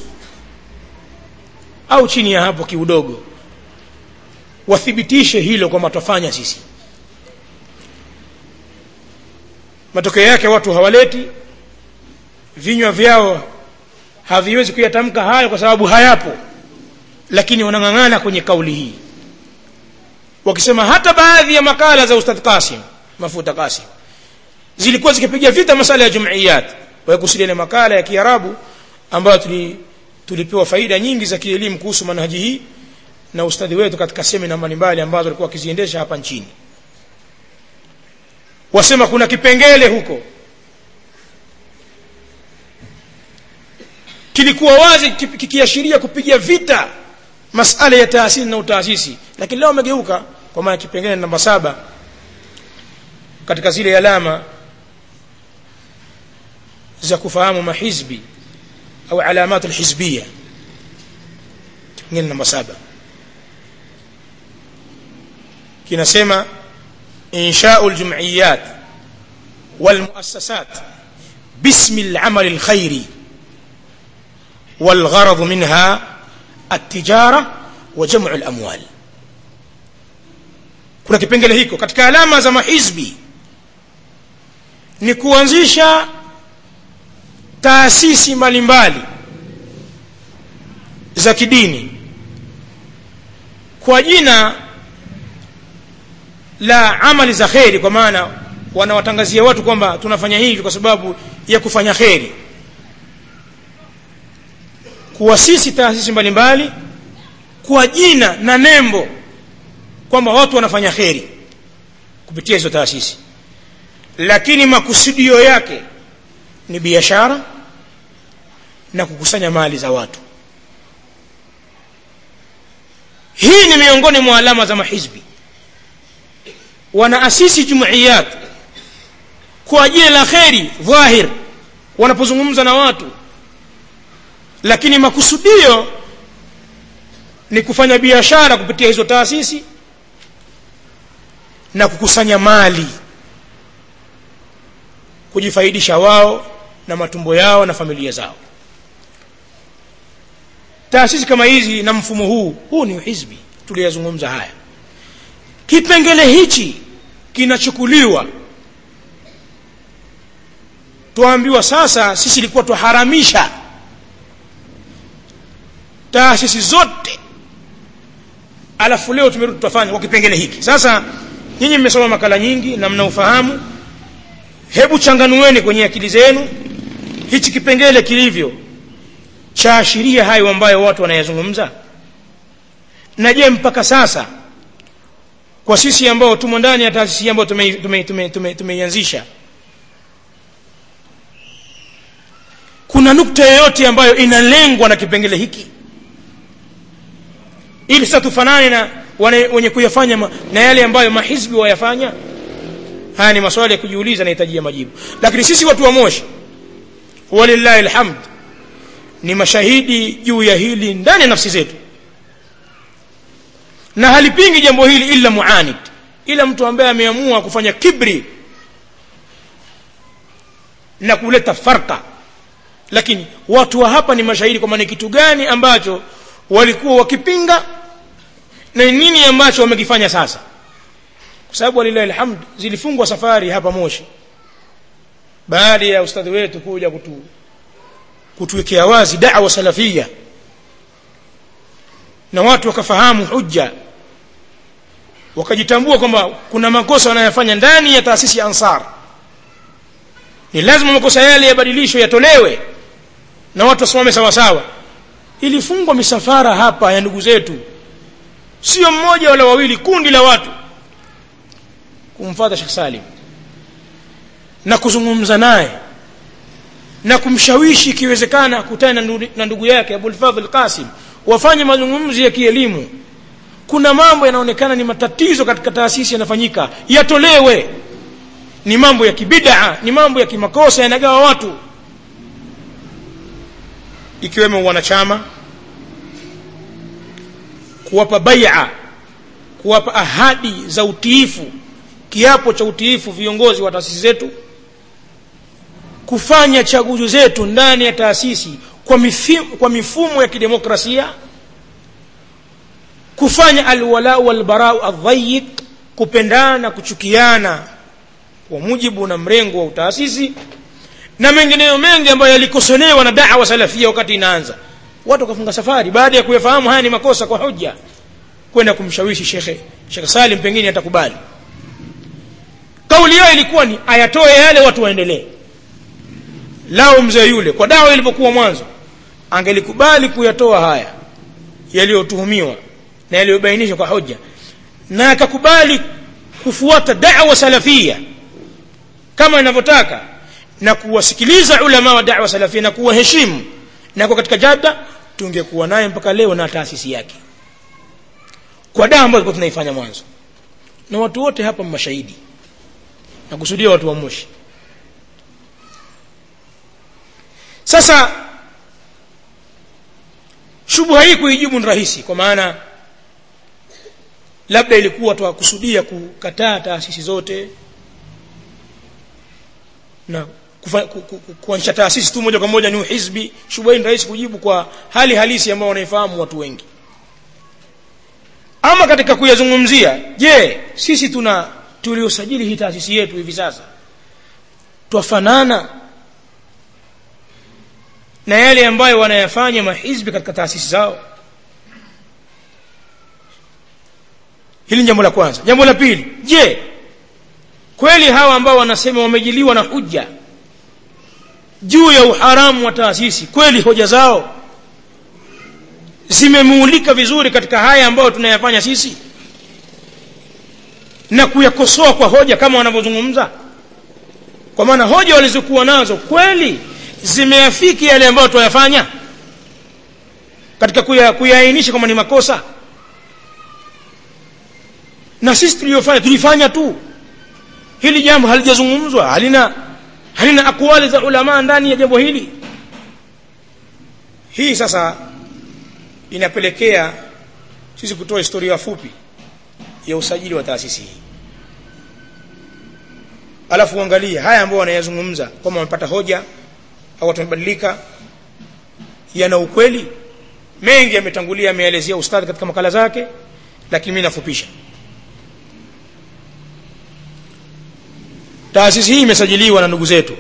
au chini ya hapo kiudogo wathibitishe hilo kwamba tutafanya sisi matokeo yake watu hawaleti vinywa vyao haviwezi kuyatamka hayo kwa sababu hayapo lakini wanang'ang'ana kwenye kauli hii wakisema hata baadhi ya makala za ustadh Qasim mafuta Qasim zilikuwa zikipiga vita masala ya jumuiyat wakusudia ile makala ya Kiarabu ambayo tuli, tulipewa faida nyingi za kielimu kuhusu manhaji hii na ustadhi wetu katika semina mbalimbali ambazo alikuwa akiziendesha hapa nchini wasema kuna kipengele huko kilikuwa wazi kikiashiria kupiga vita masala ya taasisi na utaasisi lakini leo wamegeuka kwa maana kipengele namba saba katika zile alama za kufahamu mahizbi au alamat alhizbia kipengele namba saba kinasema إنشاء الجمعيات والمؤسسات باسم العمل الخيري والغرض منها التجارة وجمع الأموال kuna kipengele hiko katika alama za mahizbi ni kuanzisha taasisi mbalimbali za kidini kwa jina la amali za kheri kwa maana wanawatangazia watu kwamba tunafanya hivi kwa sababu ya kufanya kheri kuasisi taasisi mbalimbali kwa jina na nembo kwamba watu wanafanya kheri kupitia hizo taasisi lakini makusudio yake ni biashara na kukusanya mali za watu hii ni miongoni mwa alama za mahizbi wanaasisi jumuiyat kwa ajili la kheri dhahir wanapozungumza na watu lakini makusudio ni kufanya biashara kupitia hizo taasisi na kukusanya mali kujifaidisha wao na matumbo yao na familia zao taasisi kama hizi na mfumo huu huu ni hizbi tuliyazungumza haya kipengele hichi kinachukuliwa tuambiwa sasa sisi ilikuwa tuharamisha taasisi zote alafu leo tumerudi tutafanya kwa kipengele hiki sasa nyinyi mmesoma makala nyingi na mnaufahamu hebu changanueni kwenye akili zenu hichi kipengele kilivyo chaashiria hayo ambayo watu wanayazungumza na je mpaka sasa kwa sisi ambao tumo ndani ya taasisi ambayo tumeianzisha tume, tume, tume, tume kuna nukta yoyote ambayo inalengwa na kipengele hiki ili sasa tufanane na wenye kuyafanya ma, na yale ambayo mahizbi wayafanya haya ni maswali ya kujiuliza nahitajia majibu lakini sisi watu wa moshi walillahi alhamd ni mashahidi juu ya hili ndani ya nafsi zetu na halipingi jambo hili ila muanid ila mtu ambaye ameamua kufanya kibri na kuleta farka lakini watu wa hapa ni mashahidi kwamba ni kitu gani ambacho walikuwa wakipinga na nini ambacho wamekifanya sasa kwa sababu walilahi alhamd zilifungwa safari hapa moshi baada ya ustadhi wetu kuja kutu kutuwekea wazi da'wa salafia na watu wakafahamu hujja wakajitambua kwamba kuna makosa wanayofanya ndani ya taasisi ya ansar ni lazima makosa yale yabadilishwe yatolewe na watu wasimame sawa sawa ilifungwa misafara hapa ya ndugu zetu sio mmoja wala wawili kundi la watu kumfuata Sheikh Salim na kuzungumza naye na kumshawishi ikiwezekana akutane na ndugu yake Abul Fadhl Qasim wafanye mazungumzo ya kielimu kuna mambo yanaonekana ni matatizo katika taasisi yanafanyika yatolewe ni mambo ya kibidaa ni mambo ya kimakosa yanagawa watu ikiwemo wanachama kuwapa bai'a kuwapa ahadi za utiifu kiapo cha utiifu viongozi wa taasisi zetu kufanya chaguzi zetu ndani ya taasisi kwa, mifimu, kwa mifumo ya kidemokrasia kufanya alwalau walbarau aldhayiq kupendana na kuchukiana kwa mujibu na mrengo wa utaasisi na mengineyo mengi ambayo yalikosolewa na dawa salafia wakati inaanza watu wakafunga safari baada ya kuyafahamu haya ni makosa kwa hoja kwenda kumshawishi shekhe shekhe salim pengine atakubali kauli yao ilikuwa ni ayatoe yale watu waendelee lao mzee yule kwa dawa ilipokuwa mwanzo angelikubali kuyatoa haya yaliyotuhumiwa na yaliyobainishwa kwa hoja na akakubali kufuata da'wa salafia kama inavyotaka na kuwasikiliza ulama wa da'wa salafia na kuwaheshimu na kwa katika jada tungekuwa naye mpaka leo na taasisi yake kwa dawa ambayo tulikuwa tunaifanya mwanzo na watu wote hapa mashahidi na kusudia watu wa Moshi sasa shubha hii kuijibu ni rahisi kwa maana labda ilikuwa twakusudia kukataa taasisi zote na kuanzisha taasisi tu moja kwa moja ni uhizbi shubha hii ni rahisi kujibu kwa hali halisi ambayo wanaifahamu watu wengi ama katika kuyazungumzia je sisi tuna tuliosajili hii taasisi yetu hivi sasa twafanana na yale ambayo wanayafanya mahizbi katika taasisi zao hili ni jambo la kwanza jambo la pili je kweli hawa ambao wanasema wamejiliwa na hujja juu ya uharamu wa taasisi kweli hoja zao zimemuulika vizuri katika haya ambayo tunayafanya sisi na kuyakosoa kwa hoja kama wanavyozungumza kwa maana hoja walizokuwa nazo kweli zimeafiki yale ambayo tunayafanya katika kuyaainisha kwamba ni makosa na sisi tuliyofanya tulifanya tu hili jambo halijazungumzwa halina halina akwali za ulama ndani ya jambo hili hii sasa inapelekea sisi kutoa historia fupi ya usajili wa taasisi hii alafu uangalie haya ambao wanayazungumza kwamba wamepata hoja au watu wamebadilika yana ukweli mengi yametangulia ameelezea ustadhi katika makala zake lakini mimi nafupisha taasisi hii imesajiliwa na ndugu zetu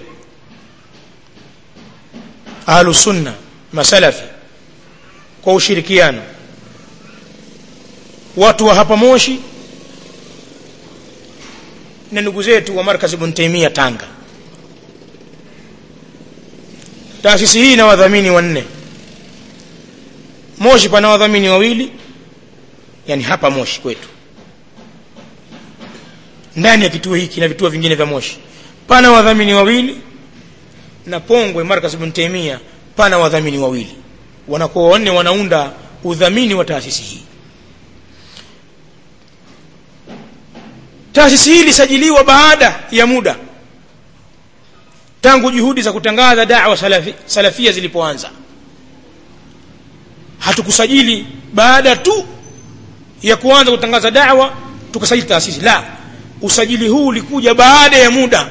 ahlus sunna masalafi kwa ushirikiano watu wa hapa Moshi na ndugu zetu wa markazi Ibn Taymiyyah Tanga taasisi hii ina wadhamini wanne Moshi pana wadhamini wawili yani hapa Moshi kwetu ndani ya kituo hiki na vituo vingine vya Moshi pana wadhamini wawili na Pongwe Markaz Ibn Taymiyyah pana wadhamini wawili wanakuwa wanne wanaunda udhamini wa taasisi hii taasisi hii ilisajiliwa baada ya muda tangu juhudi za kutangaza da'wa salafi, salafia zilipoanza hatukusajili baada tu ya kuanza kutangaza da'wa tukasajili taasisi la usajili huu ulikuja baada ya muda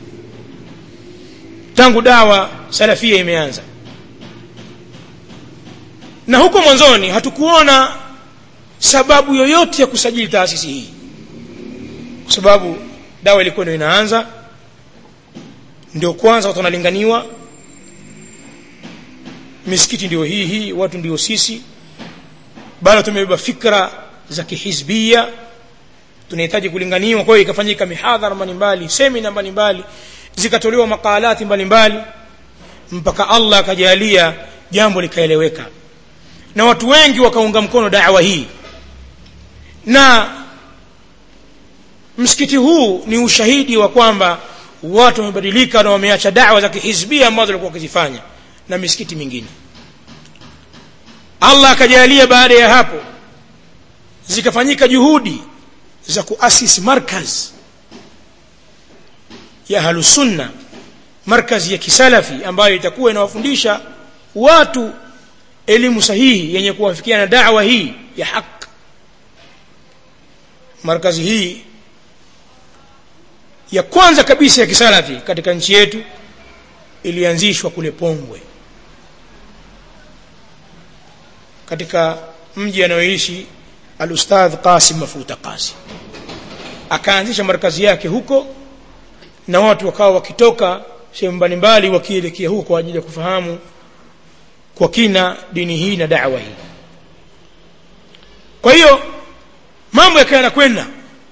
tangu dawa salafia imeanza na huko mwanzoni hatukuona sababu yoyote ya kusajili taasisi hii kwa sababu dawa ilikuwa ndio inaanza ndio kwanza watu wanalinganiwa misikiti ndio hii hii watu ndio sisi bado tumebeba fikra za kihizbia tunahitaji kulinganiwa kwa hiyo ikafanyika mihadhara mbalimbali semina mbalimbali zikatolewa makalati mbalimbali mpaka Allah akajalia jambo likaeleweka na watu wengi wakaunga mkono da'wa hii na msikiti huu ni ushahidi wa kwamba watu wamebadilika na wameacha da'wa za kihizbia ambazo walikuwa wakizifanya na misikiti mingine Allah akajalia baada ya hapo zikafanyika juhudi za kuasisi markaz ya ahlusunna markazi ya kisalafi ambayo itakuwa inawafundisha watu elimu sahihi yenye kuwafikia na da'wa hii ya haki markazi hii ya kwanza kabisa ya kisalafi katika nchi yetu ilianzishwa kule Pongwe katika mji anayoishi al-Ustadh Qasim Mafuta Qasim akaanzisha markazi yake huko na watu wakawa wakitoka sehemu mbalimbali wakielekea huko kwa ajili ya kufahamu kwa kina dini hii na da'wa hii kwa hiyo mambo yakawa yanakwenda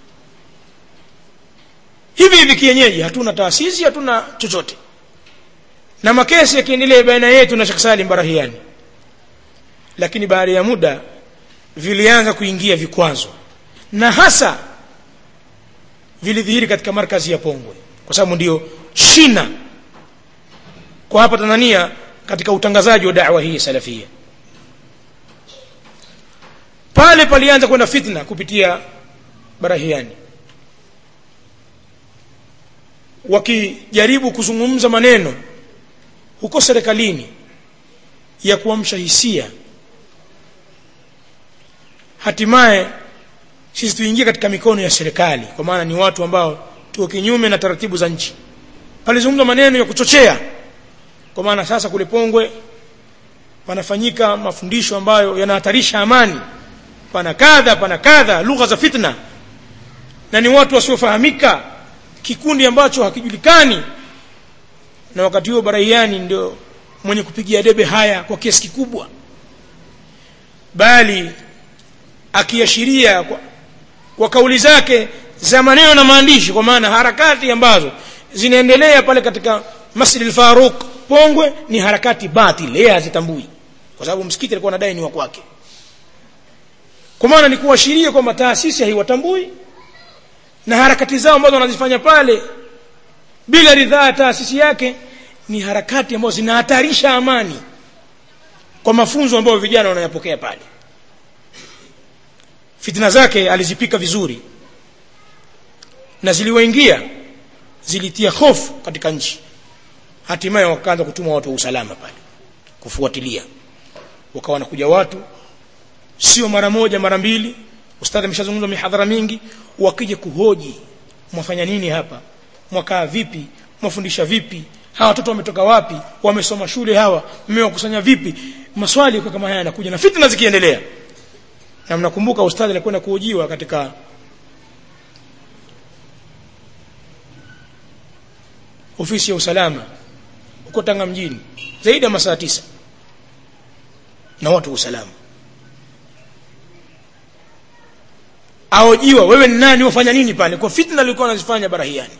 hivi hivi kienyeji hatuna taasisi hatuna chochote na makesi yakiendelea baina yetu na Sheikh Salim Barahiani lakini baada ya muda vilianza kuingia vikwazo na hasa vilidhihiri katika markazi ya Pongwe kwa sababu ndio shina kwa hapa Tanzania katika utangazaji wa da'wa hii salafia pale palianza kwenda fitna kupitia Barahiani wakijaribu kuzungumza maneno huko serikalini ya kuamsha hisia hatimaye sisi tuingie katika mikono ya serikali kwa maana ni watu ambao tuko kinyume na taratibu za nchi palizungumza maneno ya kuchochea kwa maana sasa kule Pongwe panafanyika mafundisho ambayo yanahatarisha amani pana kadha pana kadha lugha za fitna na ni watu wasiofahamika kikundi ambacho hakijulikani na wakati huo Baraiani ndio mwenye kupigia debe haya kwa kiasi kikubwa bali akiashiria kwa, kwa kauli zake za maneno na maandishi kwa maana harakati ambazo zinaendelea pale katika Masjid al-Faruq Pongwe ni harakati batil yeye hazitambui kwa sababu msikiti alikuwa anadai ni wa kwake kwa maana ni kuashiria kwamba taasisi haiwatambui na harakati zao ambazo wanazifanya pale bila ridhaa ya taasisi yake ni harakati ambazo zinahatarisha amani kwa mafunzo ambayo vijana wanayapokea pale fitna zake alizipika vizuri na ziliwaingia zilitia hofu katika nchi hatimaye wakaanza kutuma watu wa usalama pale kufuatilia wakawa wanakuja watu sio mara moja mara mbili ustadhi ameshazungumza mihadhara mingi wakija kuhoji mwafanya nini hapa mwakaa vipi mwafundisha vipi hawa watoto wametoka wapi wamesoma shule hawa mmewakusanya vipi maswali kwa kama haya yanakuja na fitna zikiendelea na mnakumbuka ustadhi alikwenda kuhojiwa katika ofisi ya usalama huko Tanga mjini zaidi ya masaa tisa na watu wa usalama aojiwa wewe ni nani wafanya nini pale kwa fitna alikuwa anazifanya barahiani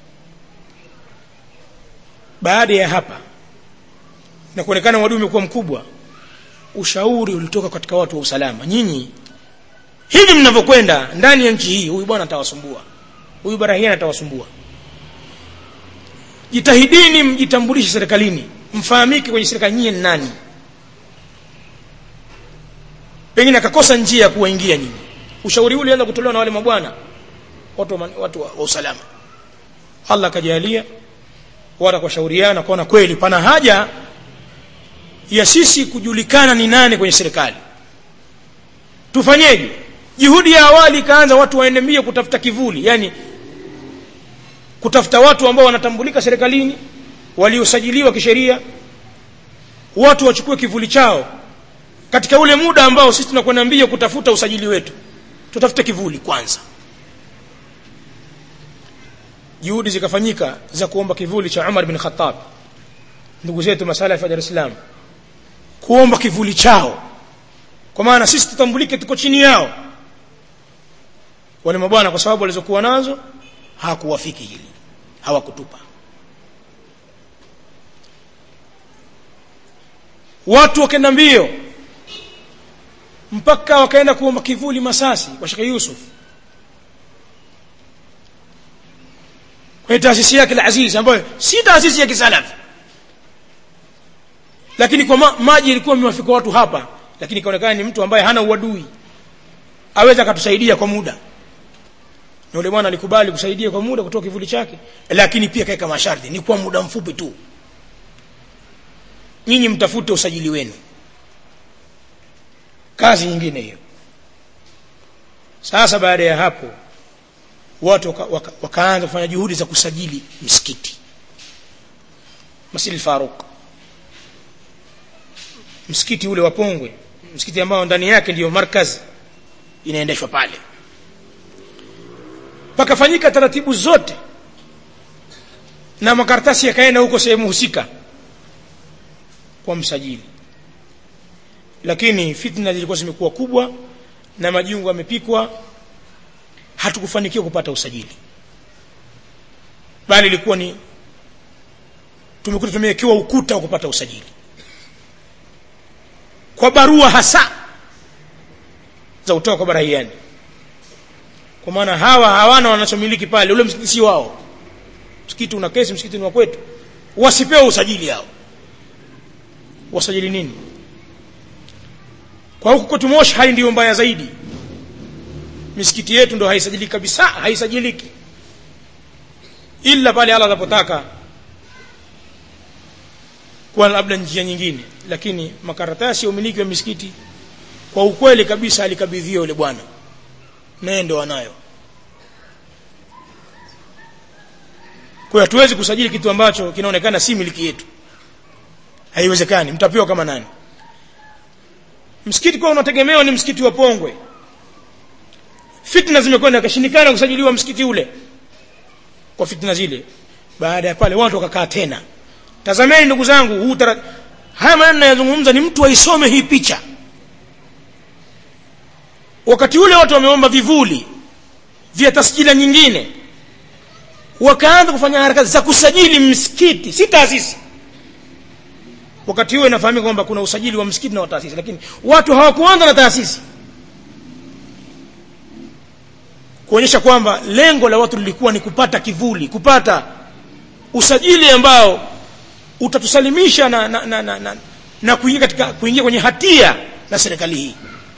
baada ya hapa na kuonekana wadui umekuwa mkubwa ushauri ulitoka katika watu wa usalama nyinyi hivi mnavyokwenda ndani ya nchi hii huyu bwana atawasumbua huyu barahiani atawasumbua jitahidini mjitambulishe serikalini mfahamike kwenye serikali nyinyi ni nani pengine akakosa njia ya kuwaingia nyinyi ushauri ule ulianza kutolewa na wale mabwana watu, watu wa, wa usalama Allah akajalia wala kushauriana kuona kweli pana haja ya sisi kujulikana ni nani kwenye serikali tufanyeje juhudi ya awali ikaanza watu waende mbio kutafuta kivuli yani kutafuta watu ambao wanatambulika serikalini waliosajiliwa kisheria watu wachukue kivuli chao katika ule muda ambao sisi tunakwenda mbio kutafuta usajili wetu tutafute kivuli kwanza juhudi zikafanyika za kuomba kivuli cha Umar bin Khattab ndugu zetu masala ya Dar es Salaam kuomba kivuli chao kwa maana sisi tutambulike tuko chini yao wale mabwana kwa sababu walizokuwa nazo hakuwafiki hili hawakutupa watu wakaenda mbio mpaka wakaenda kuomba kivuli Masasi kwa Sheikh Yusuf kwa taasisi yake al-Aziz ambayo si taasisi ya kisalafi lakini kwa ma maji ilikuwa imewafika watu hapa lakini ikaonekana ni mtu ambaye hana uadui aweza akatusaidia kwa muda na yule bwana alikubali kusaidia kwa muda kutoa kivuli chake lakini pia kaeka masharti ni kwa muda mfupi tu nyinyi mtafute usajili wenu kazi nyingine hiyo sasa baada ya hapo watu waka, waka, wakaanza kufanya juhudi za kusajili misikiti Masjid Faruk msikiti ule wa Pongwe msikiti ambao ndani yake ndiyo markaz inaendeshwa pale pakafanyika taratibu zote na makaratasi yakaenda huko sehemu husika kwa msajili lakini fitna zilikuwa zimekuwa kubwa na majungu yamepikwa hatukufanikiwa kupata usajili bali ilikuwa ni tumekuta tumewekewa ukuta wa kupata usajili kwa barua hasa za kutoka kwa barahiani kwa maana hawa hawana wanachomiliki pale ule msikiti si wao msikiti una kesi msikiti ni wa kwetu wasipewe usajili hao wasajili nini kwa huku kwetu Moshi hali ndiyo mbaya zaidi misikiti yetu ndo haisajiliki kabisa haisajiliki ila pale Allah anapotaka kwa labda njia nyingine lakini makaratasi ya umiliki wa misikiti kwa ukweli kabisa alikabidhiwa yule bwana naye ndo anayo kwa hatuwezi kusajili kitu ambacho kinaonekana si miliki yetu haiwezekani mtapewa kama nani msikiti kwa unategemewa ni msikiti wa Pongwe fitna zimekwenda akashindikana kusajiliwa msikiti ule kwa fitna zile baada ya pale watu wakakaa tena tazameni ndugu zangu huu tara... haya maneno yanazungumza ni mtu aisome hii picha wakati ule watu wameomba vivuli vya tasjila nyingine wakaanza kufanya harakati za kusajili msikiti si taasisi wakati huo inafahamika kwamba kuna usajili wa msikiti na wa taasisi lakini watu hawakuanza na taasisi kuonyesha kwamba lengo la watu lilikuwa ni kupata kivuli kupata usajili ambao utatusalimisha na, na, na, na, na, na kuingia katika kuingia kwenye hatia na serikali hii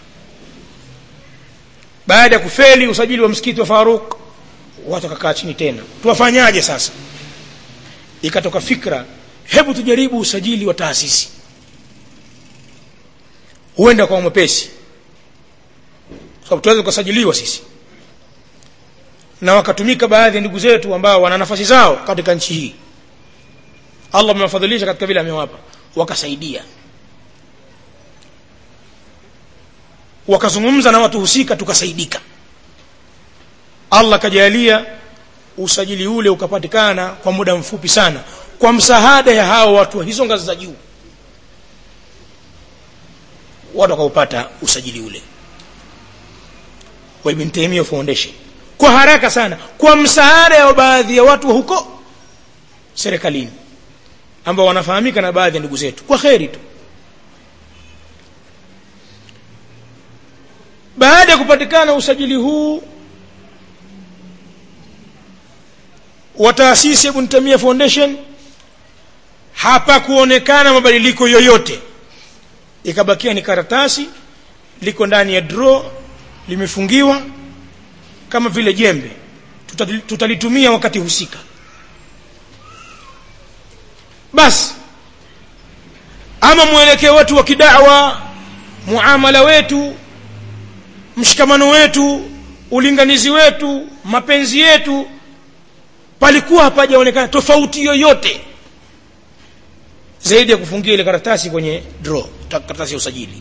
baada ya kufeli usajili wa msikiti wa Faruk watu wakakaa chini tena tuwafanyaje sasa ikatoka fikra hebu tujaribu usajili wa taasisi huenda kwa mwepesi sababu tuweze kusajiliwa sisi na wakatumika baadhi ya ndugu zetu ambao wana nafasi zao katika nchi hii Allah amewafadhilisha katika vile amewapa wakasaidia wakazungumza na watu husika tukasaidika Allah kajalia usajili ule ukapatikana kwa muda mfupi sana kwa msaada ya hao watu wa hizo ngazi za juu watu wakaupata usajili ule wa Ibn Taymiyyah Foundation kwa haraka sana kwa msaada wa baadhi ya watu huko serikalini ambao wanafahamika na baadhi ya ndugu zetu kwa kheri tu baada ya kupatikana usajili huu wa taasisi ya Ibn Taymiyyah Foundation hapa kuonekana mabadiliko yoyote ikabakia ni karatasi liko ndani ya draw limefungiwa kama vile jembe tutalitumia wakati husika basi ama mwelekeo wetu wa kidawa muamala wetu mshikamano wetu ulinganizi wetu mapenzi yetu palikuwa hapajaonekana tofauti yoyote zaidi ya kufungia ile karatasi kwenye draw karatasi ya usajili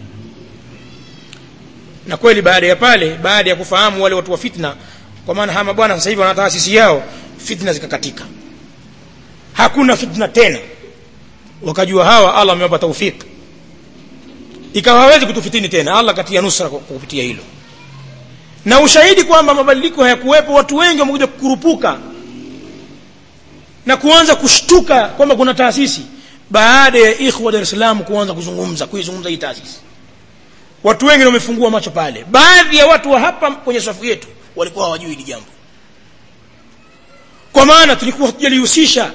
na kweli baada ya pale baada ya kufahamu wale watu wa fitna kwa maana hama bwana sasa hivi wana taasisi yao fitna zikakatika hakuna fitna tena wakajua hawa Allah amewapa taufik ikawa hawezi kutufitini tena Allah katia nusra kwa kupitia hilo na ushahidi kwamba mabadiliko hayakuwepo watu wengi wamekuja kukurupuka na kuanza kushtuka kwamba kuna taasisi baada ya ikhwa Dar es Salaam kuanza kuzungumza kuizungumza hii taasisi watu wengi wamefungua macho pale baadhi ya watu wa hapa kwenye safu yetu walikuwa hawajui hili jambo kwa maana tulikuwa hatujalihusisha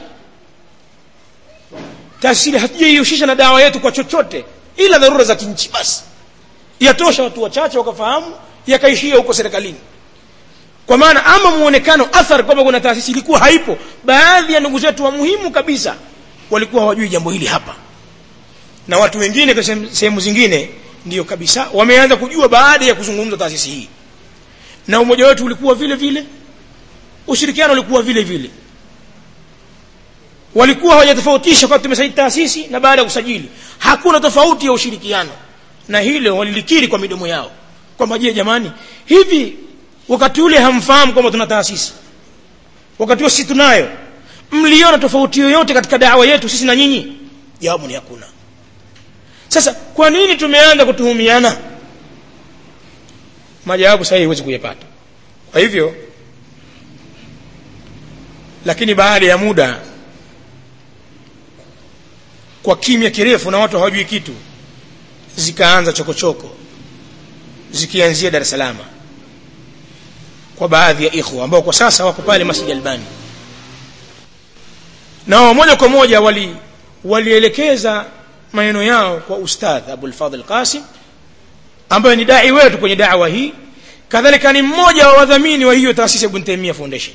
taasisi hatujaihusisha na dawa yetu kwa chochote ila dharura za kinchi basi yatosha watu wachache wakafahamu yakaishia huko serikalini kwa maana ama muonekano athari kwamba kuna taasisi ilikuwa haipo baadhi ya ndugu zetu wa muhimu kabisa walikuwa hawajui jambo hili hapa na watu wengine kwa sehemu zingine ndiyo kabisa wameanza kujua baada ya kuzungumza taasisi hii na umoja wetu ulikuwa vile vile ushirikiano ulikuwa vile vile walikuwa hawajatofautisha kwa tumesajili taasisi na baada ya kusajili hakuna tofauti ya ushirikiano na hilo walilikiri kwa midomo yao kwamba je jamani hivi wakati ule hamfahamu kwamba tuna taasisi wakati huo sisi tunayo mliona tofauti yoyote katika dawa yetu sisi na nyinyi jawabu ni hakuna sasa kwa nini tumeanza kutuhumiana majawabu sahihi huwezi kuyapata kwa hivyo lakini baada ya muda kwa kimya kirefu na watu hawajui kitu zikaanza chokochoko zikianzia Dar es Salaam kwa baadhi ya ikhwa ambao kwa sasa wako pale Masjid Albani nao moja kwa moja wali walielekeza maneno yao kwa ustadh Abul Fadhl Qasim ambaye ni dai wetu kwenye da'wa hii kadhalika ni mmoja wa wadhamini wa hiyo taasisi ya Ibn Taymiyyah Foundation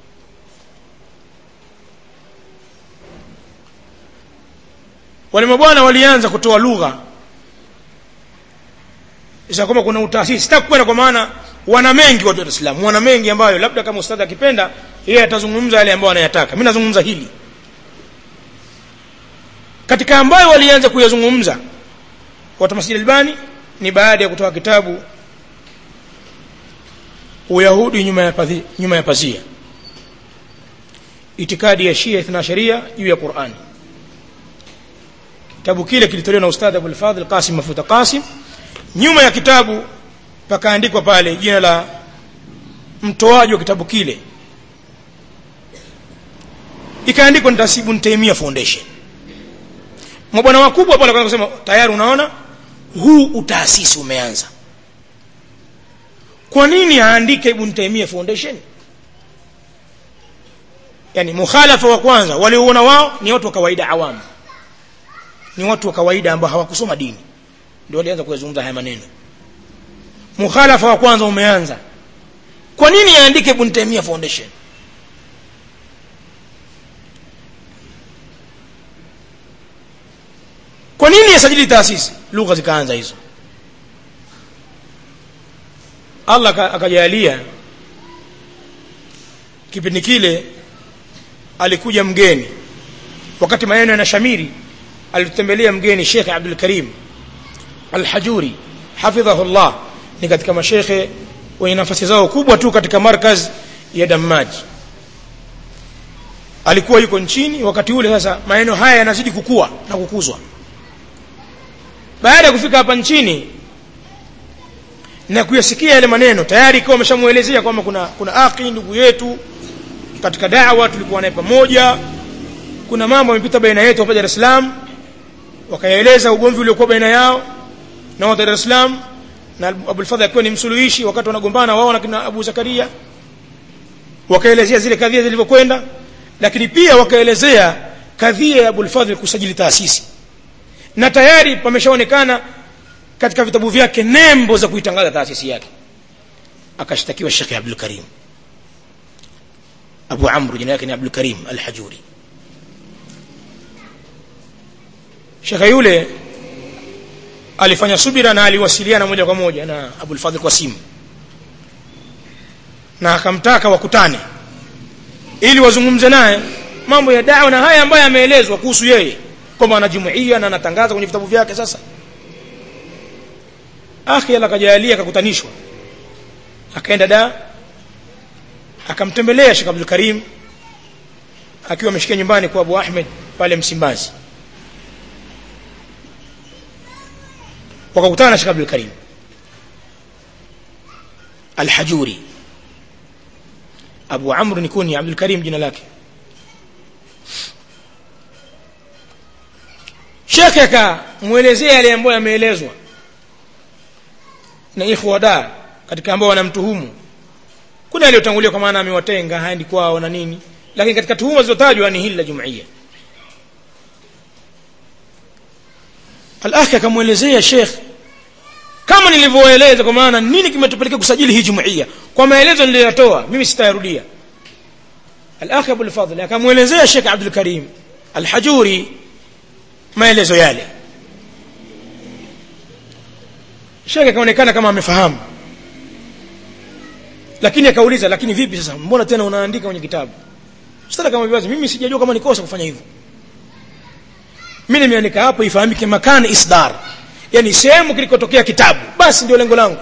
wale mabwana walianza kutoa lugha za kwamba kuna utaasisi sitaki kwenda kwa maana wana mengi watu wa Uislamu wana mengi ambayo labda kama ustadhi akipenda yeye atazungumza yale ambayo anayataka mimi nazungumza hili katika ambayo walianza kuyazungumza watu Masjid Albani ni baada ya kutoa kitabu Uyahudi nyuma ya pazia, nyuma ya pazia itikadi ya Shia ithna sharia juu ya Qur'ani kitabu kile kilitolewa na ustadhi Abul Fadhil Qasim Mafuta Qasim nyuma ya kitabu pakaandikwa pale jina la mtoaji wa kitabu kile ikaandikwa ni Tasibu Ntaimia Foundation mabwana wakubwa pale kusema tayari unaona huu utaasisi umeanza kwa nini aandike Ibn Taymiyyah Foundation yani mukhalafa wa kwanza walioona wao ni watu wa kawaida awamu ni watu wa kawaida ambao hawakusoma dini ndio walianza kuyazungumza haya maneno mukhalafa wa kwanza umeanza kwa nini aandike Ibn Taymiyyah Foundation kwa nini yasajili taasisi lugha zikaanza hizo Allah akajalia kipindi kile alikuja mgeni wakati maneno yanashamiri alitembelea mgeni Sheikh Abdul Karim Al-Hajuri hafidhahu Allah ni katika mashekhe wenye nafasi zao kubwa tu katika markaz ya Dammaj alikuwa yuko nchini wakati ule sasa maneno haya yanazidi kukua na kukuzwa baada ya kufika hapa nchini na kuyasikia yale maneno tayari ikiwa ameshamuelezea kwamba kuna kuna akhi ndugu yetu katika da'wa tulikuwa naye pamoja kuna mambo yamepita baina yetu hapa Dar es Salaam wakaeleza ugomvi uliokuwa baina yao na wa Dar es Salaam na Abul Fadhl akiwa ni msuluhishi wakati wanagombana wao na kina Abu Zakaria wakaelezea zile kadhia zilivyokwenda lakini pia wakaelezea kadhia ya Abul Fadhl kusajili taasisi na tayari pameshaonekana katika vitabu vyake nembo za kuitangaza taasisi yake akashtakiwa Sheikh Abdul Karim Abu Amr jina yake ni Abdul Karim Al-Hajuri Sheikh yule alifanya subira na aliwasiliana moja kwa moja na Abul Fadhl kwa simu na akamtaka wakutane ili wazungumze naye mambo ya dawa na haya ambayo yameelezwa kuhusu yeye kwamba anajumuia na anatangaza kwenye vitabu vyake sasa akhi ala kajalia akakutanishwa akaenda da akamtembelea Sheikh Abdul Karim akiwa ameshikia nyumbani kwa Abu Ahmed pale Msimbazi wakakutana na Sheikh Abdul Karim Al-Hajuri Abu Amr ni kuni Abdul Karim jina lake Sheikh akamuelezea yale ambayo yameelezwa na ikhwa da katika ambao wanamtuhumu kuna aliyotangulia kwa maana amewatenga haendi kwao na nini lakini katika tuhuma zilizotajwa ni hili la jumuiya al-akhi akamwelezea Sheikh kama nilivyoeleza kwa maana nini kimetupelekea kusajili hii jumuiya kwa maelezo niliyotoa mimi sitayarudia al-akhi Abu al-Fadhl akamwelezea Sheikh Abdul Karim al-Hajuri maelezo yale Sheikh akaonekana kama amefahamu lakini akauliza lakini vipi sasa mbona tena unaandika kwenye kitabu sasa kama viwazi mimi sijajua kama nikosa kufanya hivyo mimi nimeandika hapo ifahamike makani isdar yani sehemu kilikotokea kitabu basi ndio lengo langu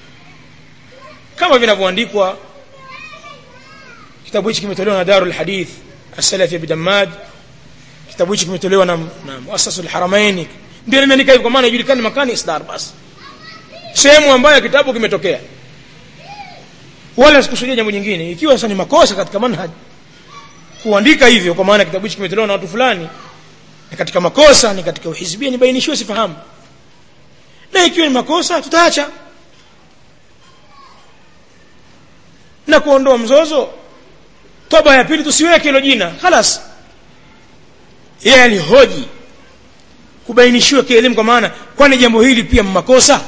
kama vinavyoandikwa kitabu hichi kimetolewa na Darul Hadith As-Salafi Bidamaj kitabu hichi kimetolewa na, na Muassasul Haramain ndio nimeandika hivyo kwa maana ijulikane makani isdar basi sehemu ambayo kitabu kimetokea wala sikusudia jambo jingine ikiwa sasa ni makosa katika manhaj kuandika hivyo kwa maana kitabu hichi kimetolewa na watu fulani ni katika makosa ni katika uhizbia nibainishiwe sifahamu na ikiwa ni makosa tutaacha na kuondoa mzozo toba ya pili tusiweke hilo jina khalas yeye alihoji kubainishiwa kielimu kwa maana kwani jambo hili pia makosa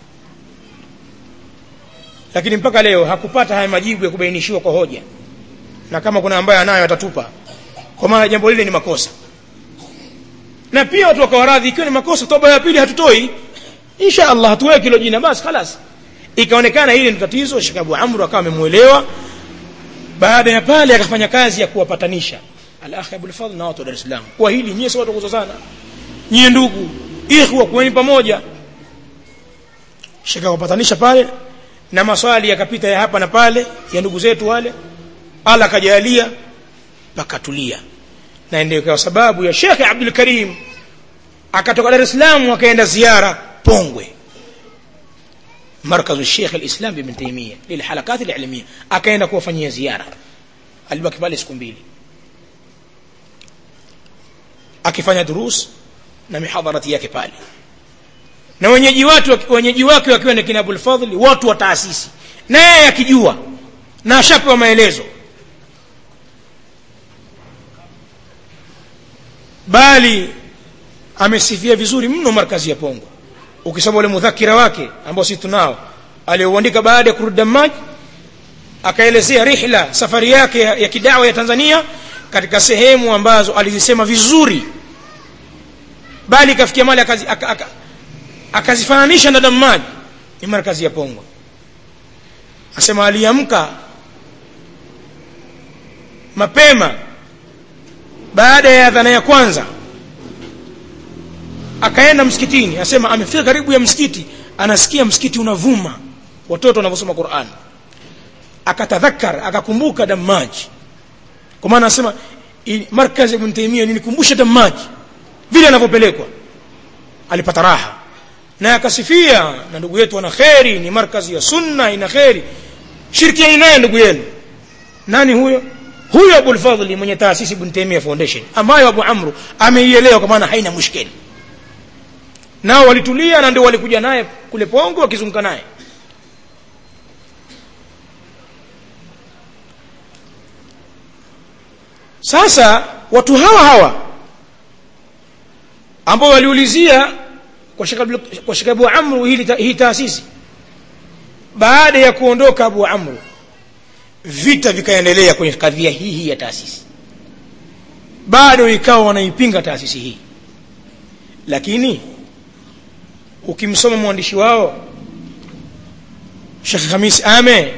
lakini mpaka leo hakupata haya majibu ya kubainishiwa kwa hoja na kama kuna ambaye anayo atatupa kwa maana jambo lile ni makosa na pia watu wakawa radhi ikiwa ni makosa toba ya pili hatutoi insha Allah hatuweki hilo jina basi khalas ikaonekana hili ni tatizo Sheikh Abu Amr akawa amemuelewa baada ya pale akafanya kazi ya kuwapatanisha al-akh Abul Fadhl na watu wa Dar es Salaam kwa hili nyie sio watu kuzozana nyie ndugu ikhwa kuweni pamoja Sheikh akapatanisha pale na maswali yakapita ya hapa na pale ya ndugu zetu wale ala kajalia pakatulia na ndio kwa sababu ya Sheikh Abdul Karim akatoka Dar es Salaam akaenda ziara Pongwe مركز الشيخ الإسلام بابن تيمية للحلقات العلمية akaenda kuwafanyia ziara alibaki pale siku mbili akifanya durus na mihadharati yake pale na wenyeji watu wenyeji wake wakiwa ni kina Abul Fadhli watu wa taasisi na yeye akijua na ashapewa maelezo bali amesifia vizuri mno markazi ya Pongwe ukisoma ule mudhakira wake ambao sisi tunao aliouandika baada ya kurudi maji akaelezea rihla safari yake ya, ya kidawa ya Tanzania katika sehemu ambazo alizisema vizuri bali kafikia mali akazi, aka, aka, akazifananisha na Damaji ni markazi ya Pongwe asema aliamka mapema baada ya adhana ya kwanza akaenda msikitini asema amefika karibu ya msikiti anasikia msikiti unavuma watoto wanavyosoma Qur'an akatadhakkar akakumbuka damaji kwa maana anasema markazi ibn Taymiyyah nilikumbusha damaji vile anavyopelekwa alipata raha na akasifia na ndugu yetu ana kheri ni markazi ya sunna ina kheri shirikiani naye ndugu yenu nani huyo huyo Abul Fadhli mwenye taasisi Ibn Taymiyyah Foundation ambayo Abu Amru ameielewa kwa maana haina mushkeli nao walitulia na ndio walikuja naye kule Pongo wakizunguka naye sasa watu hawa hawa ambao waliulizia kwa Sheikh kwa Sheikh Abu Amru hili hii taasisi baada ya kuondoka Abu Amru vita vikaendelea kwenye kadhia hii hii ya taasisi bado ikawa wanaipinga taasisi hii lakini ukimsoma mwandishi wao Sheikh Khamis Ame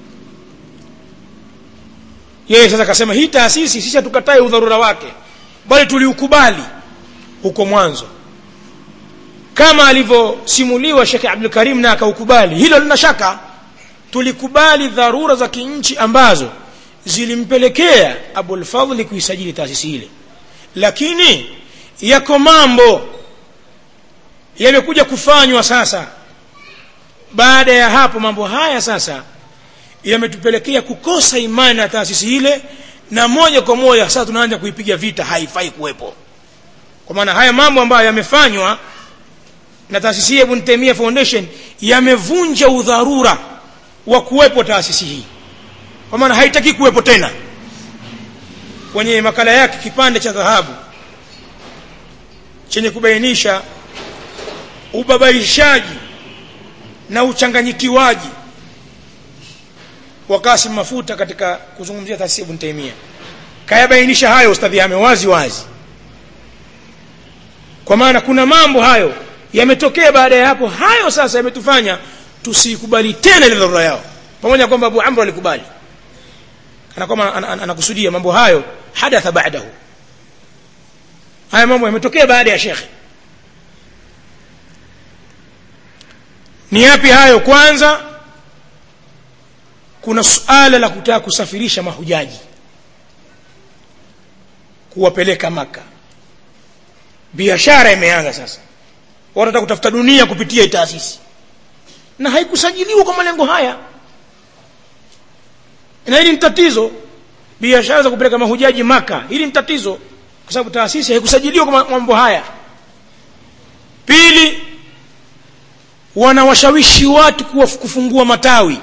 yeye sasa akasema hii taasisi sisi hatukatai udharura wake bali tuliukubali huko mwanzo kama alivyosimuliwa Sheikh Abdul Karim na akaukubali hilo lina shaka tulikubali dharura za kinchi ambazo zilimpelekea Abul Fadhli kuisajili taasisi ile lakini yako mambo yamekuja kufanywa sasa baada ya hapo mambo haya sasa yametupelekea kukosa imani na taasisi ile na moja kwa moja sasa tunaanza kuipiga vita haifai kuwepo kwa maana haya mambo ambayo yamefanywa na taasisi ya Ibn Taymiyyah Foundation yamevunja udharura wa kuwepo taasisi hii kwa maana haitaki kuwepo tena kwenye makala yake kipande cha dhahabu chenye kubainisha ubabaishaji na uchanganyikiwaji wa Kasim Mafuta katika kuzungumzia taasisi Ibn Taymiyyah kayabainisha hayo ustadhi ame wazi wazi kwa maana kuna mambo hayo yametokea baada ya hapo hayo sasa yametufanya tusikubali tena ile dharura yao pamoja kwamba Abu Amr alikubali kana kama anakusudia mambo hayo hadatha baadahu haya mambo yametokea baada ya shekhe ni yapi hayo kwanza kuna suala la kutaka kusafirisha mahujaji kuwapeleka maka biashara imeanza sasa wanataka kutafuta dunia kupitia taasisi na haikusajiliwa kwa malengo haya na hili ni tatizo biashara za kupeleka mahujaji maka hili ni tatizo kwa sababu taasisi haikusajiliwa kwa mambo haya pili wanawashawishi watu kufungua matawi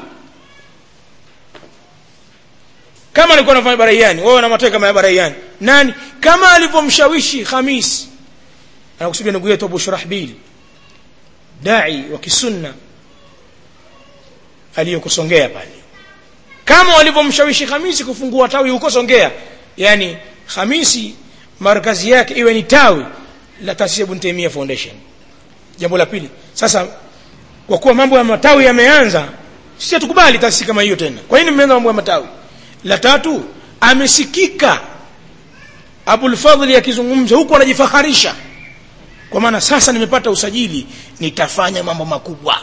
kama alikuwa anafanya baraiani wao wana matawi kama ya baraiani nani kama alivyomshawishi Khamis anakusudia ndugu yetu Abu Shurahbil dai wa kisunna aliyokusongea pale kama walivyomshawishi Khamisi kufungua tawi huko Songea yani Khamisi markazi yake iwe ni tawi la taasisi Ibn Taymiyyah Foundation jambo la pili sasa kwa kuwa mambo ya matawi yameanza sisi tukubali taasisi kama hiyo tena kwa nini mmeanza mambo ya matawi la tatu amesikika Abul Fadhli akizungumza huko anajifaharisha kwa maana sasa nimepata usajili nitafanya mambo makubwa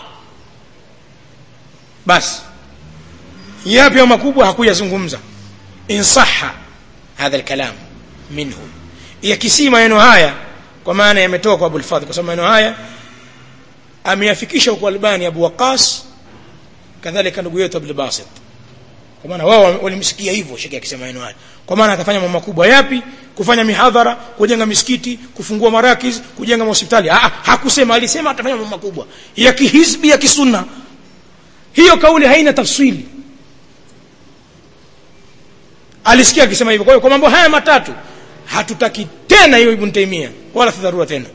basi yapi makubwa hakuyazungumza insaha hadha alkalam minhu yakisi maneno haya kwa maana yametoka kwa Abul Fadhl kwa sababu maneno haya ameyafikisha huko Albani Abu Waqas kadhalika ndugu yetu Abdul Basit kwa maana wao walimsikia hivyo shekhi akisema maneno haya kwa maana atafanya mambo makubwa yapi kufanya mihadhara kujenga misikiti kufungua marakiz kujenga hospitali ah hakusema alisema atafanya mambo makubwa ya kihizbi ya kisunna hiyo kauli haina tafsiri alisikia akisema hivyo kwa hiyo kwa mambo haya matatu hatutaki tena hiyo ibn taimia wala si dharura tena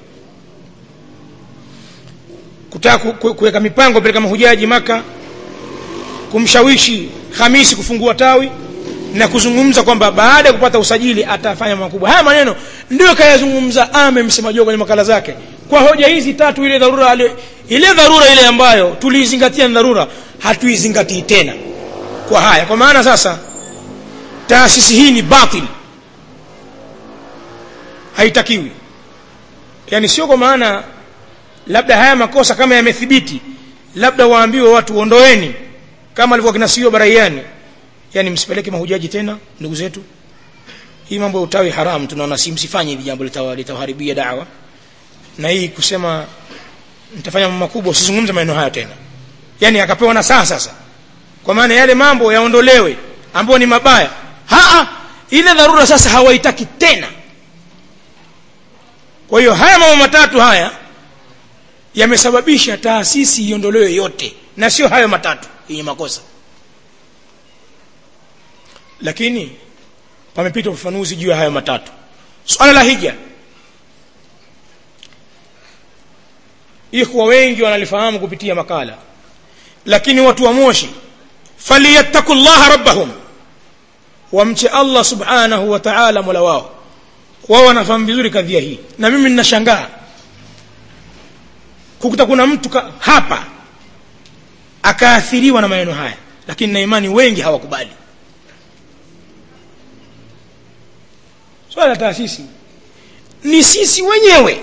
kutaka kuweka mipango peleka mahujaji maka kumshawishi Hamisi kufungua tawi na kuzungumza kwamba baada ya kupata usajili atafanya makubwa haya maneno ndio kayazungumza ame msemaji kwenye makala zake kwa hoja hizi tatu ile dharura ale, ile dharura ile ambayo tuliizingatia ni dharura hatuizingatii tena kwa haya kwa maana sasa taasisi hii ni batil haitakiwi yani sio kwa maana labda haya makosa kama yamethibiti labda waambiwe watu ondoeni kama alivyokuwa kinasiwa baraiani yani msipeleke mahujaji tena ndugu zetu hii mambo ya utawi haram tunaona si msifanye hili jambo litawaharibia dawa na hii kusema nitafanya mambo makubwa usizungumze maneno haya tena yani akapewa na saa sasa kwa maana yale mambo yaondolewe ambayo ni mabaya haa ile dharura sasa hawaitaki tena kwa hiyo haya mambo matatu haya yamesababisha taasisi iondolewe yote na sio hayo matatu yenye makosa lakini pamepita ufafanuzi juu ya hayo matatu swala la hija ikhwa wengi wanalifahamu kupitia makala lakini watu wa moshi falyattaqullaha rabbahum wamche Allah subhanahu wa ta'ala mola wao wao wanafahamu vizuri kadhia hii na mimi ninashangaa kukuta kuna mtu ka, hapa akaathiriwa na maneno haya lakini na imani wengi hawakubali swala la taasisi ni sisi wenyewe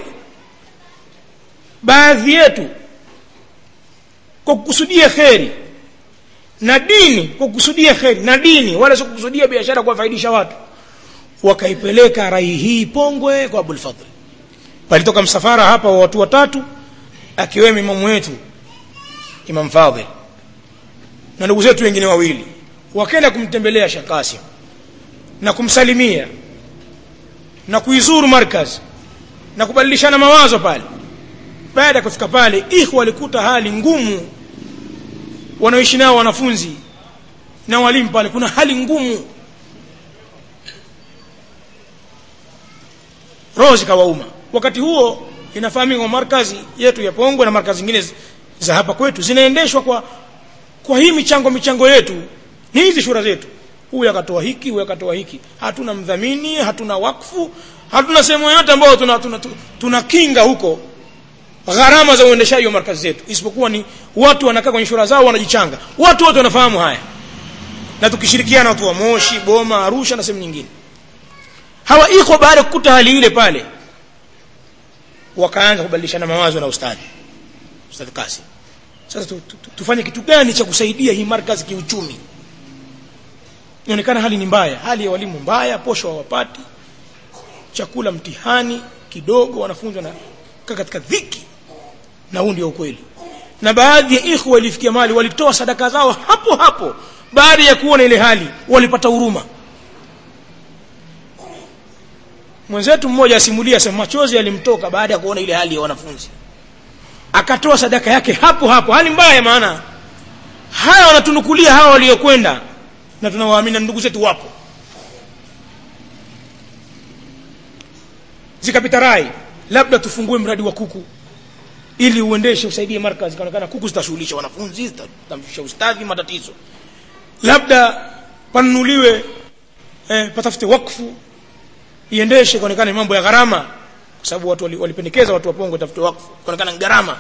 baadhi yetu kwa kukusudia kheri na dini kwa kukusudia kheri na dini wala sio kukusudia biashara kuwafaidisha watu wakaipeleka rai hii pongwe kwa Abul Fadhl palitoka msafara hapa wa watu watatu akiwemo imamu wetu Imam Fadhil na ndugu zetu wengine wawili wakaenda kumtembelea Sheikh Qasim na kumsalimia na kuizuru markaz na kubadilishana mawazo pale baada ya kufika pale ikhwa walikuta hali ngumu wanaoishi nao wanafunzi na walimu pale kuna hali ngumu roho zikawauma wakati huo inafahamika kwa markazi yetu ya Pongwe na markazi zingine za hapa kwetu zinaendeshwa kwa kwa hii michango michango yetu ni hizi shura zetu huyu akatoa hiki huyu akatoa hiki hatuna mdhamini hatuna wakfu hatuna sehemu yoyote ambayo tuna, tuna, tuna, tuna kinga huko gharama za uendeshaji wa markazi zetu isipokuwa ni watu wanakaa kwenye shura zao wanajichanga watu wote wanafahamu haya na tukishirikiana watu wa Moshi Boma Arusha na sehemu nyingine hawa iko baada ya kukuta hali ile pale wakaanza kubadilishana mawazo na ustadhi ustadhi Kasim sasa tu, tu, tu, tufanye kitu gani cha kusaidia hii markazi kiuchumi inaonekana hali ni mbaya hali ya walimu mbaya posho hawapati chakula mtihani kidogo wanafunzi wanakaa katika dhiki na huu ndio ukweli na baadhi ya ikhwa walifikia mali walitoa sadaka zao hapo hapo baada ya kuona ile hali walipata huruma mwenzetu mmoja asimulia sema machozi yalimtoka baada ya kuona ile hali ya wanafunzi akatoa sadaka yake hapo hapo hali mbaya maana haya wanatunukulia hawa waliokwenda na tunawaamini ndugu zetu wapo zikapita rai labda tufungue mradi wa kuku ili uendeshe usaidie markazi kaonekana kuku zitashughulisha wanafunzi zitamshusha ustadhi matatizo labda panunuliwe eh, patafute wakfu iendeshe kaonekana mambo ya gharama kwa sababu watu walipendekeza watu wa Pongo tafute wakfu kaonekana gharama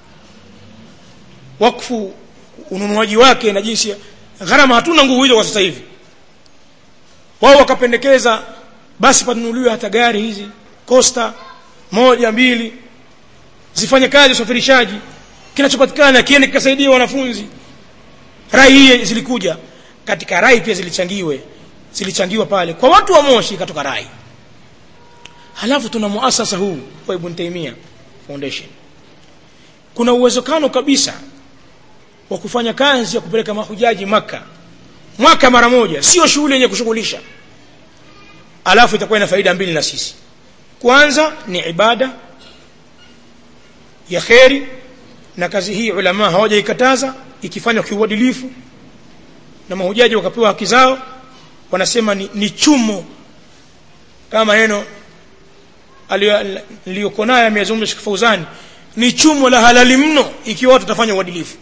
wakfu ununuaji wake na jinsi gharama hatuna nguvu hizo kwa sasa hivi wao wakapendekeza basi panunuliwe hata gari hizi costa moja mbili zifanye kazi usafirishaji kinachopatikana kiende kikasaidia wanafunzi rai hii zilikuja katika rai pia zilichangiwe zilichangiwa pale kwa watu wa Moshi katoka rai halafu tuna muasasa huu wa Ibn Taymiyyah Foundation kuna uwezekano kabisa wa kufanya kazi ya kupeleka mahujaji maka mwaka mara moja sio shughuli yenye kushughulisha alafu itakuwa ina faida mbili na sisi kwanza ni ibada ya kheri na kazi hii ulama hawajaikataza ikifanywa kiuadilifu na mahujaji wakapewa haki zao wanasema ni, ni chumo kama neno aliyoko naye ameyazungumza Sheikh Fauzani ni chumo la halali mno ikiwa watu watafanya uadilifu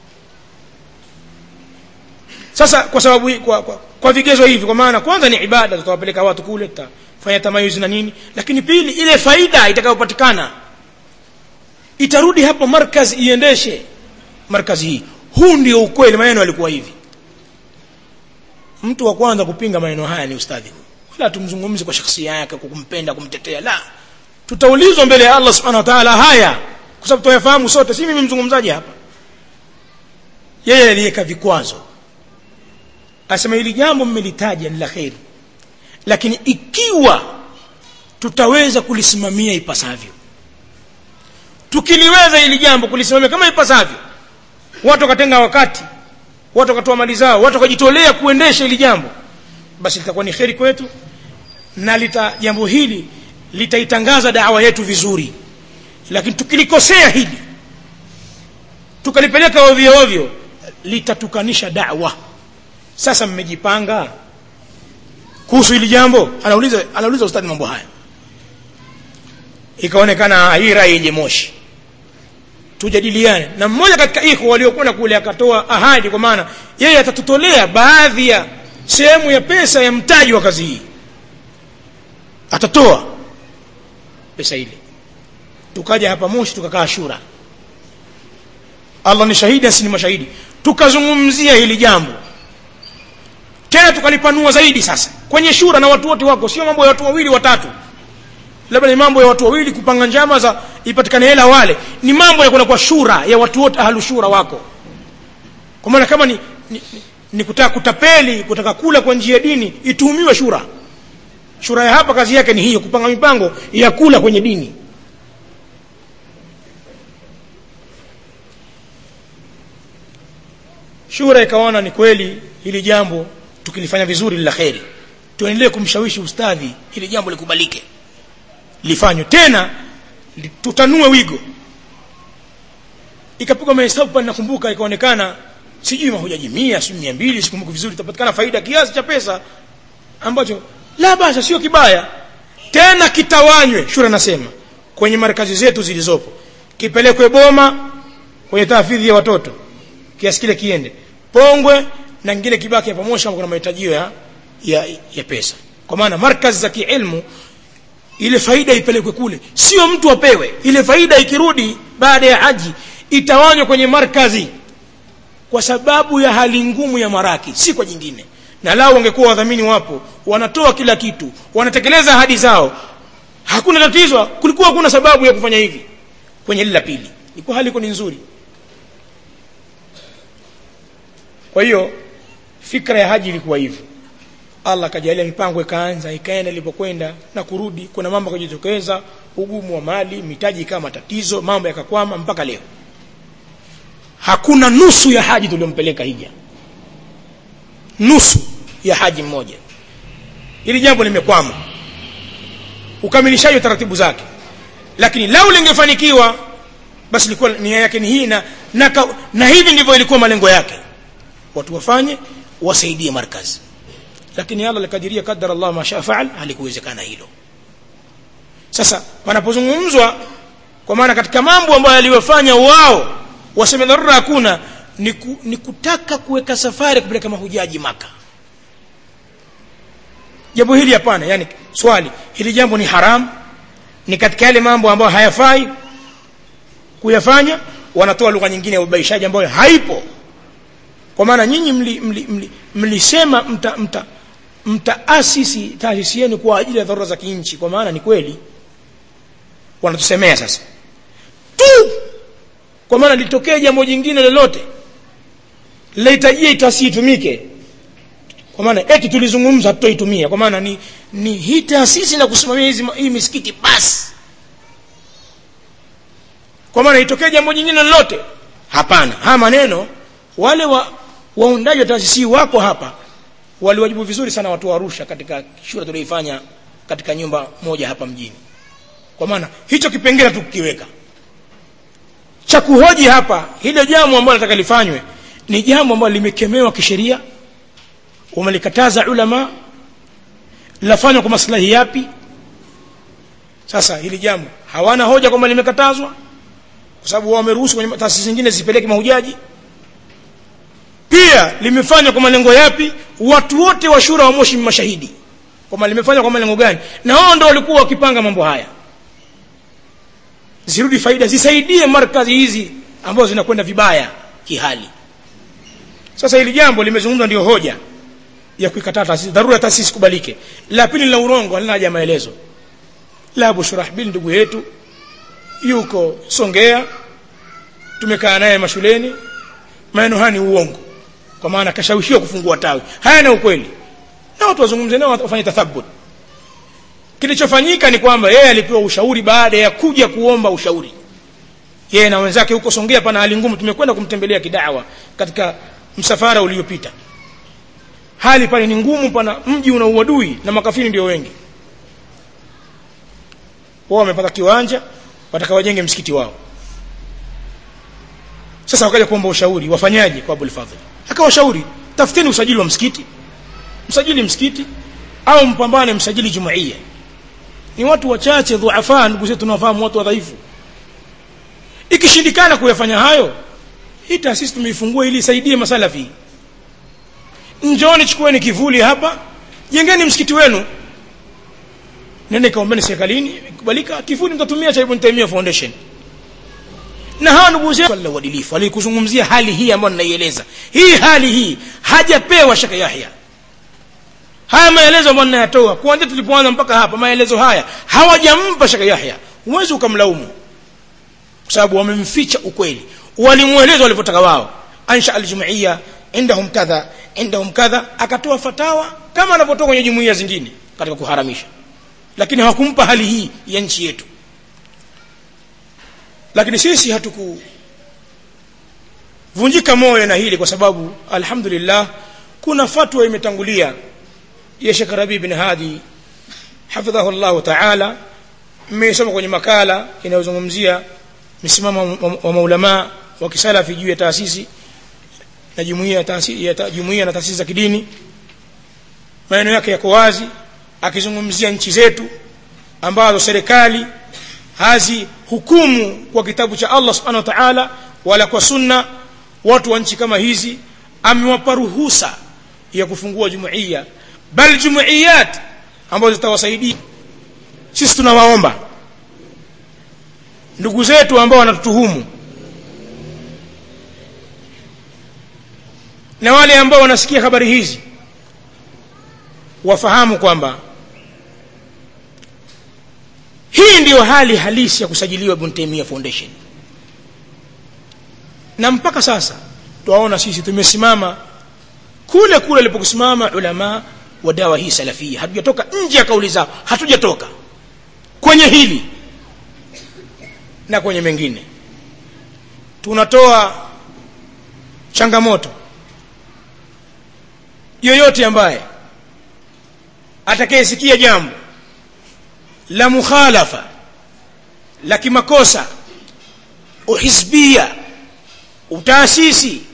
sasa kwa sababu kwa, kwa, kwa vigezo hivi kwa maana kwanza ni ibada tutawapeleka watu kule tutafanya tamayuzi na nini lakini pili ile faida itakayopatikana itarudi hapo markazi iendeshe markazi hii huu ndio ukweli maneno yalikuwa hivi mtu wa kwanza kupinga maneno haya ni ustadhi wala tumzungumzi kwa shakhsia yake kwa kumpenda kumtetea la tutaulizwa mbele ya Allah subhanahu wa ta'ala haya kwa sababu tuyafahamu sote si mimi mzungumzaji hapa yeye aliweka vikwazo asema hili jambo mmelitaja ni la kheri lakini ikiwa tutaweza kulisimamia ipasavyo tukiliweza hili jambo kulisimamia kama ipasavyo watu wakatenga wakati watu wakatoa mali zao watu wakajitolea kuendesha hili jambo basi litakuwa ni kheri kwetu na lita jambo hili litaitangaza dawa yetu vizuri lakini tukilikosea hili tukalipeleka ovyo ovyo litatukanisha dawa sasa mmejipanga kuhusu hili jambo anauliza anauliza ustadi mambo haya ikaonekana hii rai yenye moshi tujadiliane na mmoja katika ikhwa waliokwenda kule akatoa ahadi kwa maana yeye atatutolea baadhi ya sehemu ya pesa ya mtaji wa kazi hii atatoa pesa ile tukaja hapa Moshi tukakaa shura Allah ni shahidi asi ni mashahidi tukazungumzia hili jambo tena tukalipanua zaidi sasa kwenye shura na watu wote wako sio mambo ya watu wawili watatu labda ni mambo ya watu wawili kupanga njama za ipatikane hela wale ni mambo ya kwenda kwa shura ya watu wote ahlu shura wako kwa maana kama ni, ni, ni, ni kutaka kutapeli kutaka kula kwa njia ya dini ituhumiwe shura shura ya hapa kazi yake ni hiyo kupanga mipango ya kula kwenye dini shura ikaona ni kweli hili jambo tukilifanya vizuri la kheri tuendelee kumshawishi ustadhi hili jambo likubalike lifanywe tena tutanue wigo ikapigwa mahesabu pale nakumbuka ikaonekana sijui mahujaji mia si mia mbili sikumbuki vizuri itapatikana faida kiasi cha pesa ambacho la basa sio kibaya tena kitawanywe shura nasema kwenye markazi zetu zilizopo kipelekwe boma kwenye taafidhi ya watoto kiasi kile kiende pongwe na ngine kibaki hapo moshi kuna mahitajio ya, ya, ya pesa kwa maana markazi za kiilmu ile faida ipelekwe kule sio mtu apewe ile faida ikirudi baada ya haji itawanywa kwenye markazi kwa sababu ya hali ngumu ya maraki si kwa jingine na lao wangekuwa wadhamini wapo wanatoa kila kitu wanatekeleza ahadi zao hakuna tatizo kulikuwa hakuna sababu ya kufanya hivi kwenye lile la pili ilikuwa hali iko ni nzuri kwa hiyo fikra ya haji ilikuwa hivyo Allah kajalia mipango ikaanza ikaenda ilipokwenda na kurudi kuna mambo kujitokeza ugumu wa mali mitaji kama tatizo mambo yakakwama mpaka leo hakuna nusu ya haji tuliompeleka hija nusu ya haji mmoja hili jambo limekwama ukamilishaji wa taratibu zake lakini lau lingefanikiwa basi ilikuwa nia yake ni hii na, na, na hivi ndivyo ilikuwa malengo yake watu wafanye wasaidie markazi lakini Allah alikadiria kadara Allah masha faal halikuwezekana hilo sasa panapozungumzwa kwa maana katika mambo ambayo aliwafanya wao waseme dharura hakuna ni, ku, ni kutaka kuweka safari kupeleka mahujaji maka jambo hili hapana yani swali hili jambo ni haram ni katika yale mambo ambayo hayafai kuyafanya wanatoa lugha nyingine ya ubaishaji ambayo haipo kwa maana nyinyi mlisema mli, mli, mli mta, mta, mtaasisi taasisi yenu kwa ajili ya dharura za kinchi kwa maana ni kweli wanatusemea sasa tu kwa maana litokee jambo jingine lolote lahitajia taasisi itumike kwa maana eti tulizungumza hatutoitumia kwa maana ni, ni hii taasisi na kusimamia hizi hii misikiti basi kwa maana itokee jambo jingine lolote hapana haya maneno wale wa waundaji wa taasisi wako hapa waliwajibu vizuri sana watu wa Arusha katika shule tulioifanya katika nyumba moja hapa mjini kwa maana hicho kipengele tukiweka cha kuhoji hapa hilo jambo ambalo nataka lifanywe ni jambo ambalo limekemewa kisheria wamelikataza ulama linafanywa kwa maslahi yapi sasa hili jambo hawana hoja kwamba limekatazwa kwa sababu wao wameruhusu kwenye taasisi zingine zipeleke mahujaji pia limefanywa kwa malengo yapi watu wote wa shura wa moshi mashahidi kwamba limefanywa kwa malengo gani na wao ndio walikuwa wakipanga mambo haya zirudi faida zisaidie markazi hizi ambazo zinakwenda vibaya kihali sasa hili jambo limezungumzwa ndio hoja ya kuikataa taasisi dharura taasisi kubalike la pili la urongo halina haja maelezo la Abu Shurahbil ndugu yetu yuko Songea tumekaa naye mashuleni maneno haya ni uongo kwa maana kashawishiwa kufungua tawi haya na ukweli na watu wazungumze nao wafanye tathabut kilichofanyika ni kwamba yeye alipewa ushauri baada ya kuja kuomba ushauri yeye na wenzake huko Songea pana hali ngumu tumekwenda kumtembelea kidawa katika msafara uliopita hali pale ni ngumu pana mji una uadui na makafiri ndio wengi wao wamepata kiwanja wataka wajenge msikiti wao sasa wakaja kuomba ushauri wafanyaje kwa Abul Fadhl akawashauri tafuteni usajili wa msikiti msajili msikiti au mpambane msajili jumuiya ni watu wachache dhuafa ndugu zetu tunawafahamu watu wadhaifu ikishindikana kuyafanya hayo hii taasisi tumeifungua ili isaidie masalafi njooni chukueni kivuli hapa jengeni msikiti wenu nende kaombeni serikalini kubalika kivuli mtatumia cha Ibn Taymiyyah Foundation na hawa ndugu zetu wala uadilifu alikuzungumzia hali hii ambayo ninaieleza hii hali hii hajapewa shaka Yahya haya maelezo ambayo ninayatoa kuanzia tulipoanza mpaka hapa maelezo haya hawajampa shaka Yahya huwezi ukamlaumu kwa sababu wamemficha ukweli walimueleza walivyotaka wao ansha aljumuiya indahum kadha indahum kadha akatoa fatawa kama anavyotoa kwenye jumuiya zingine katika kuharamisha lakini hawakumpa hali hii ya nchi yetu lakini sisi hatuku vunjika moyo na hili kwa sababu alhamdulillah kuna fatwa imetangulia ya Sheikh Rabi bin Hadi hafidhahu Allah ta'ala mmesoma kwenye makala inayozungumzia msimamo wa maulama wa kisalafi juu ya taasisi na jumuiya ya taasisi ya jumuiya na taasisi za kidini maneno yake yako wazi akizungumzia nchi zetu ambazo serikali hazi hukumu kwa kitabu cha Allah subhanahu wa ta'ala wala kwa sunna watu wa nchi kama hizi amewapa ruhusa ya kufungua jumuiya bal jumuiyat ambazo zitawasaidia sisi tunawaomba ndugu zetu ambao wanatutuhumu na wale ambao wanasikia habari hizi wafahamu kwamba hii ndiyo hali halisi ya kusajiliwa Ibn Taymiyyah Foundation na mpaka sasa twaona sisi tumesimama kule kule alipokusimama ulama wa dawa hii salafia hatujatoka nje ya kauli zao hatujatoka kwenye hili na kwenye mengine tunatoa changamoto yoyote ambaye atakayesikia jambo la mukhalafa la kimakosa uhizbia utaasisi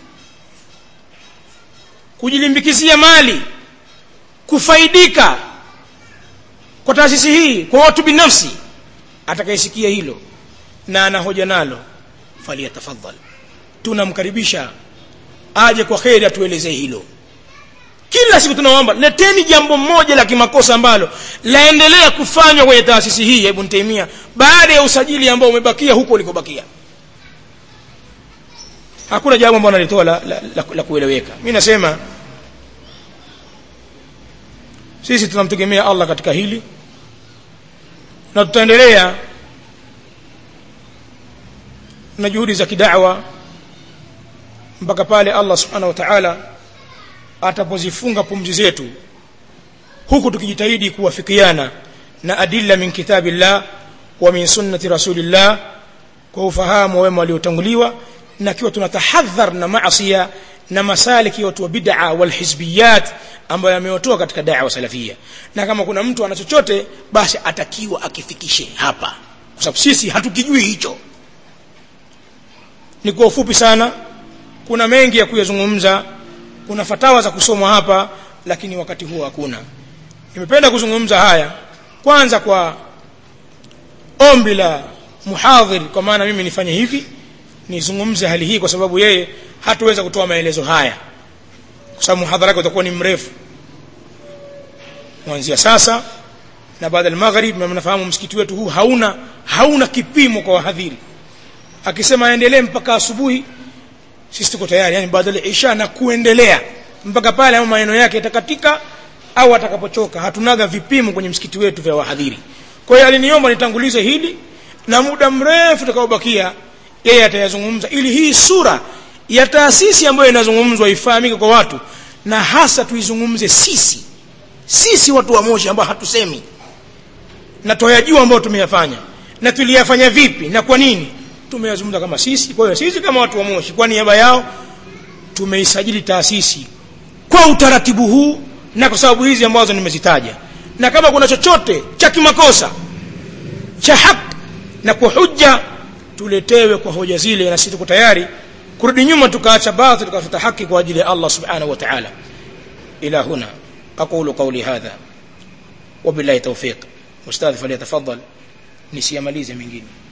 kujilimbikizia mali kufaidika kwa taasisi hii kwa watu binafsi atakayesikia hilo na anahoja nalo faliyatafadhal tunamkaribisha aje kwa kheri atuelezee hilo kila siku tunaomba leteni jambo moja la kimakosa ambalo laendelea kufanywa kwenye taasisi hii ya Ibn Taymiyyah baada ya usajili ambao umebakia huko ulikobakia hakuna jambo ambalo nalitoa la, la, la, la kueleweka mimi nasema sisi tunamtegemea Allah katika hili na tutaendelea na juhudi za kidawa mpaka pale Allah subhanahu wa ta'ala atapozifunga pumzi zetu huku tukijitahidi kuwafikiana na adilla min kitabillah wa min sunnati rasulillah kwa ufahamu wema waliotanguliwa na kiwa tunatahadhar na maasiya na masaliki ya watu wa bid'a wal hizbiyat ambayo yamewatoa katika da'wa salafia na kama kuna mtu ana chochote basi atakiwa akifikishe hapa kwa sababu sisi hatukijui hicho ni kwa ufupi sana kuna mengi ya kuyazungumza kuna fatawa za kusomwa hapa lakini wakati huo hakuna nimependa kuzungumza haya kwanza kwa ombi la muhadhir kwa maana mimi nifanye hivi nizungumze hali hii kwa sababu yeye hatuweza kutoa maelezo haya kwa sababu muhadhara wake utakuwa ni mrefu kuanzia sasa na baada ya maghrib na mnafahamu msikiti wetu huu hauna hauna kipimo kwa wahadhiri akisema aendelee mpaka asubuhi sisi tuko tayari yani baada ya isha na kuendelea mpaka pale ama maneno yake yatakatika au atakapochoka hatunaga vipimo kwenye msikiti wetu vya wahadhiri kwa hiyo aliniomba nitangulize hili na muda mrefu utakaobakia yeye atayazungumza ili hii sura ya taasisi ambayo inazungumzwa ifahamike kwa watu na hasa tuizungumze sisi sisi watu wa Moshi ambao hatusemi na tuyajua ambao tumeyafanya na tuliyafanya vipi na kwa nini tumeyazungumza kama sisi kwa hiyo sisi kama watu wa Moshi kwa niaba yao tumeisajili taasisi kwa utaratibu huu na kwa sababu hizi ambazo nimezitaja na kama kuna chochote cha kimakosa cha haki na kwa hujja tuletewe kwa hoja zile na sisi tuko tayari kurudi nyuma tukaacha batil tukafuta haki kwa ajili ya Allah subhanahu wa ta'ala ila huna aqulu qawli hadha wabillahi tawfiq ustadh falyatafaddal nisiyamalize mengine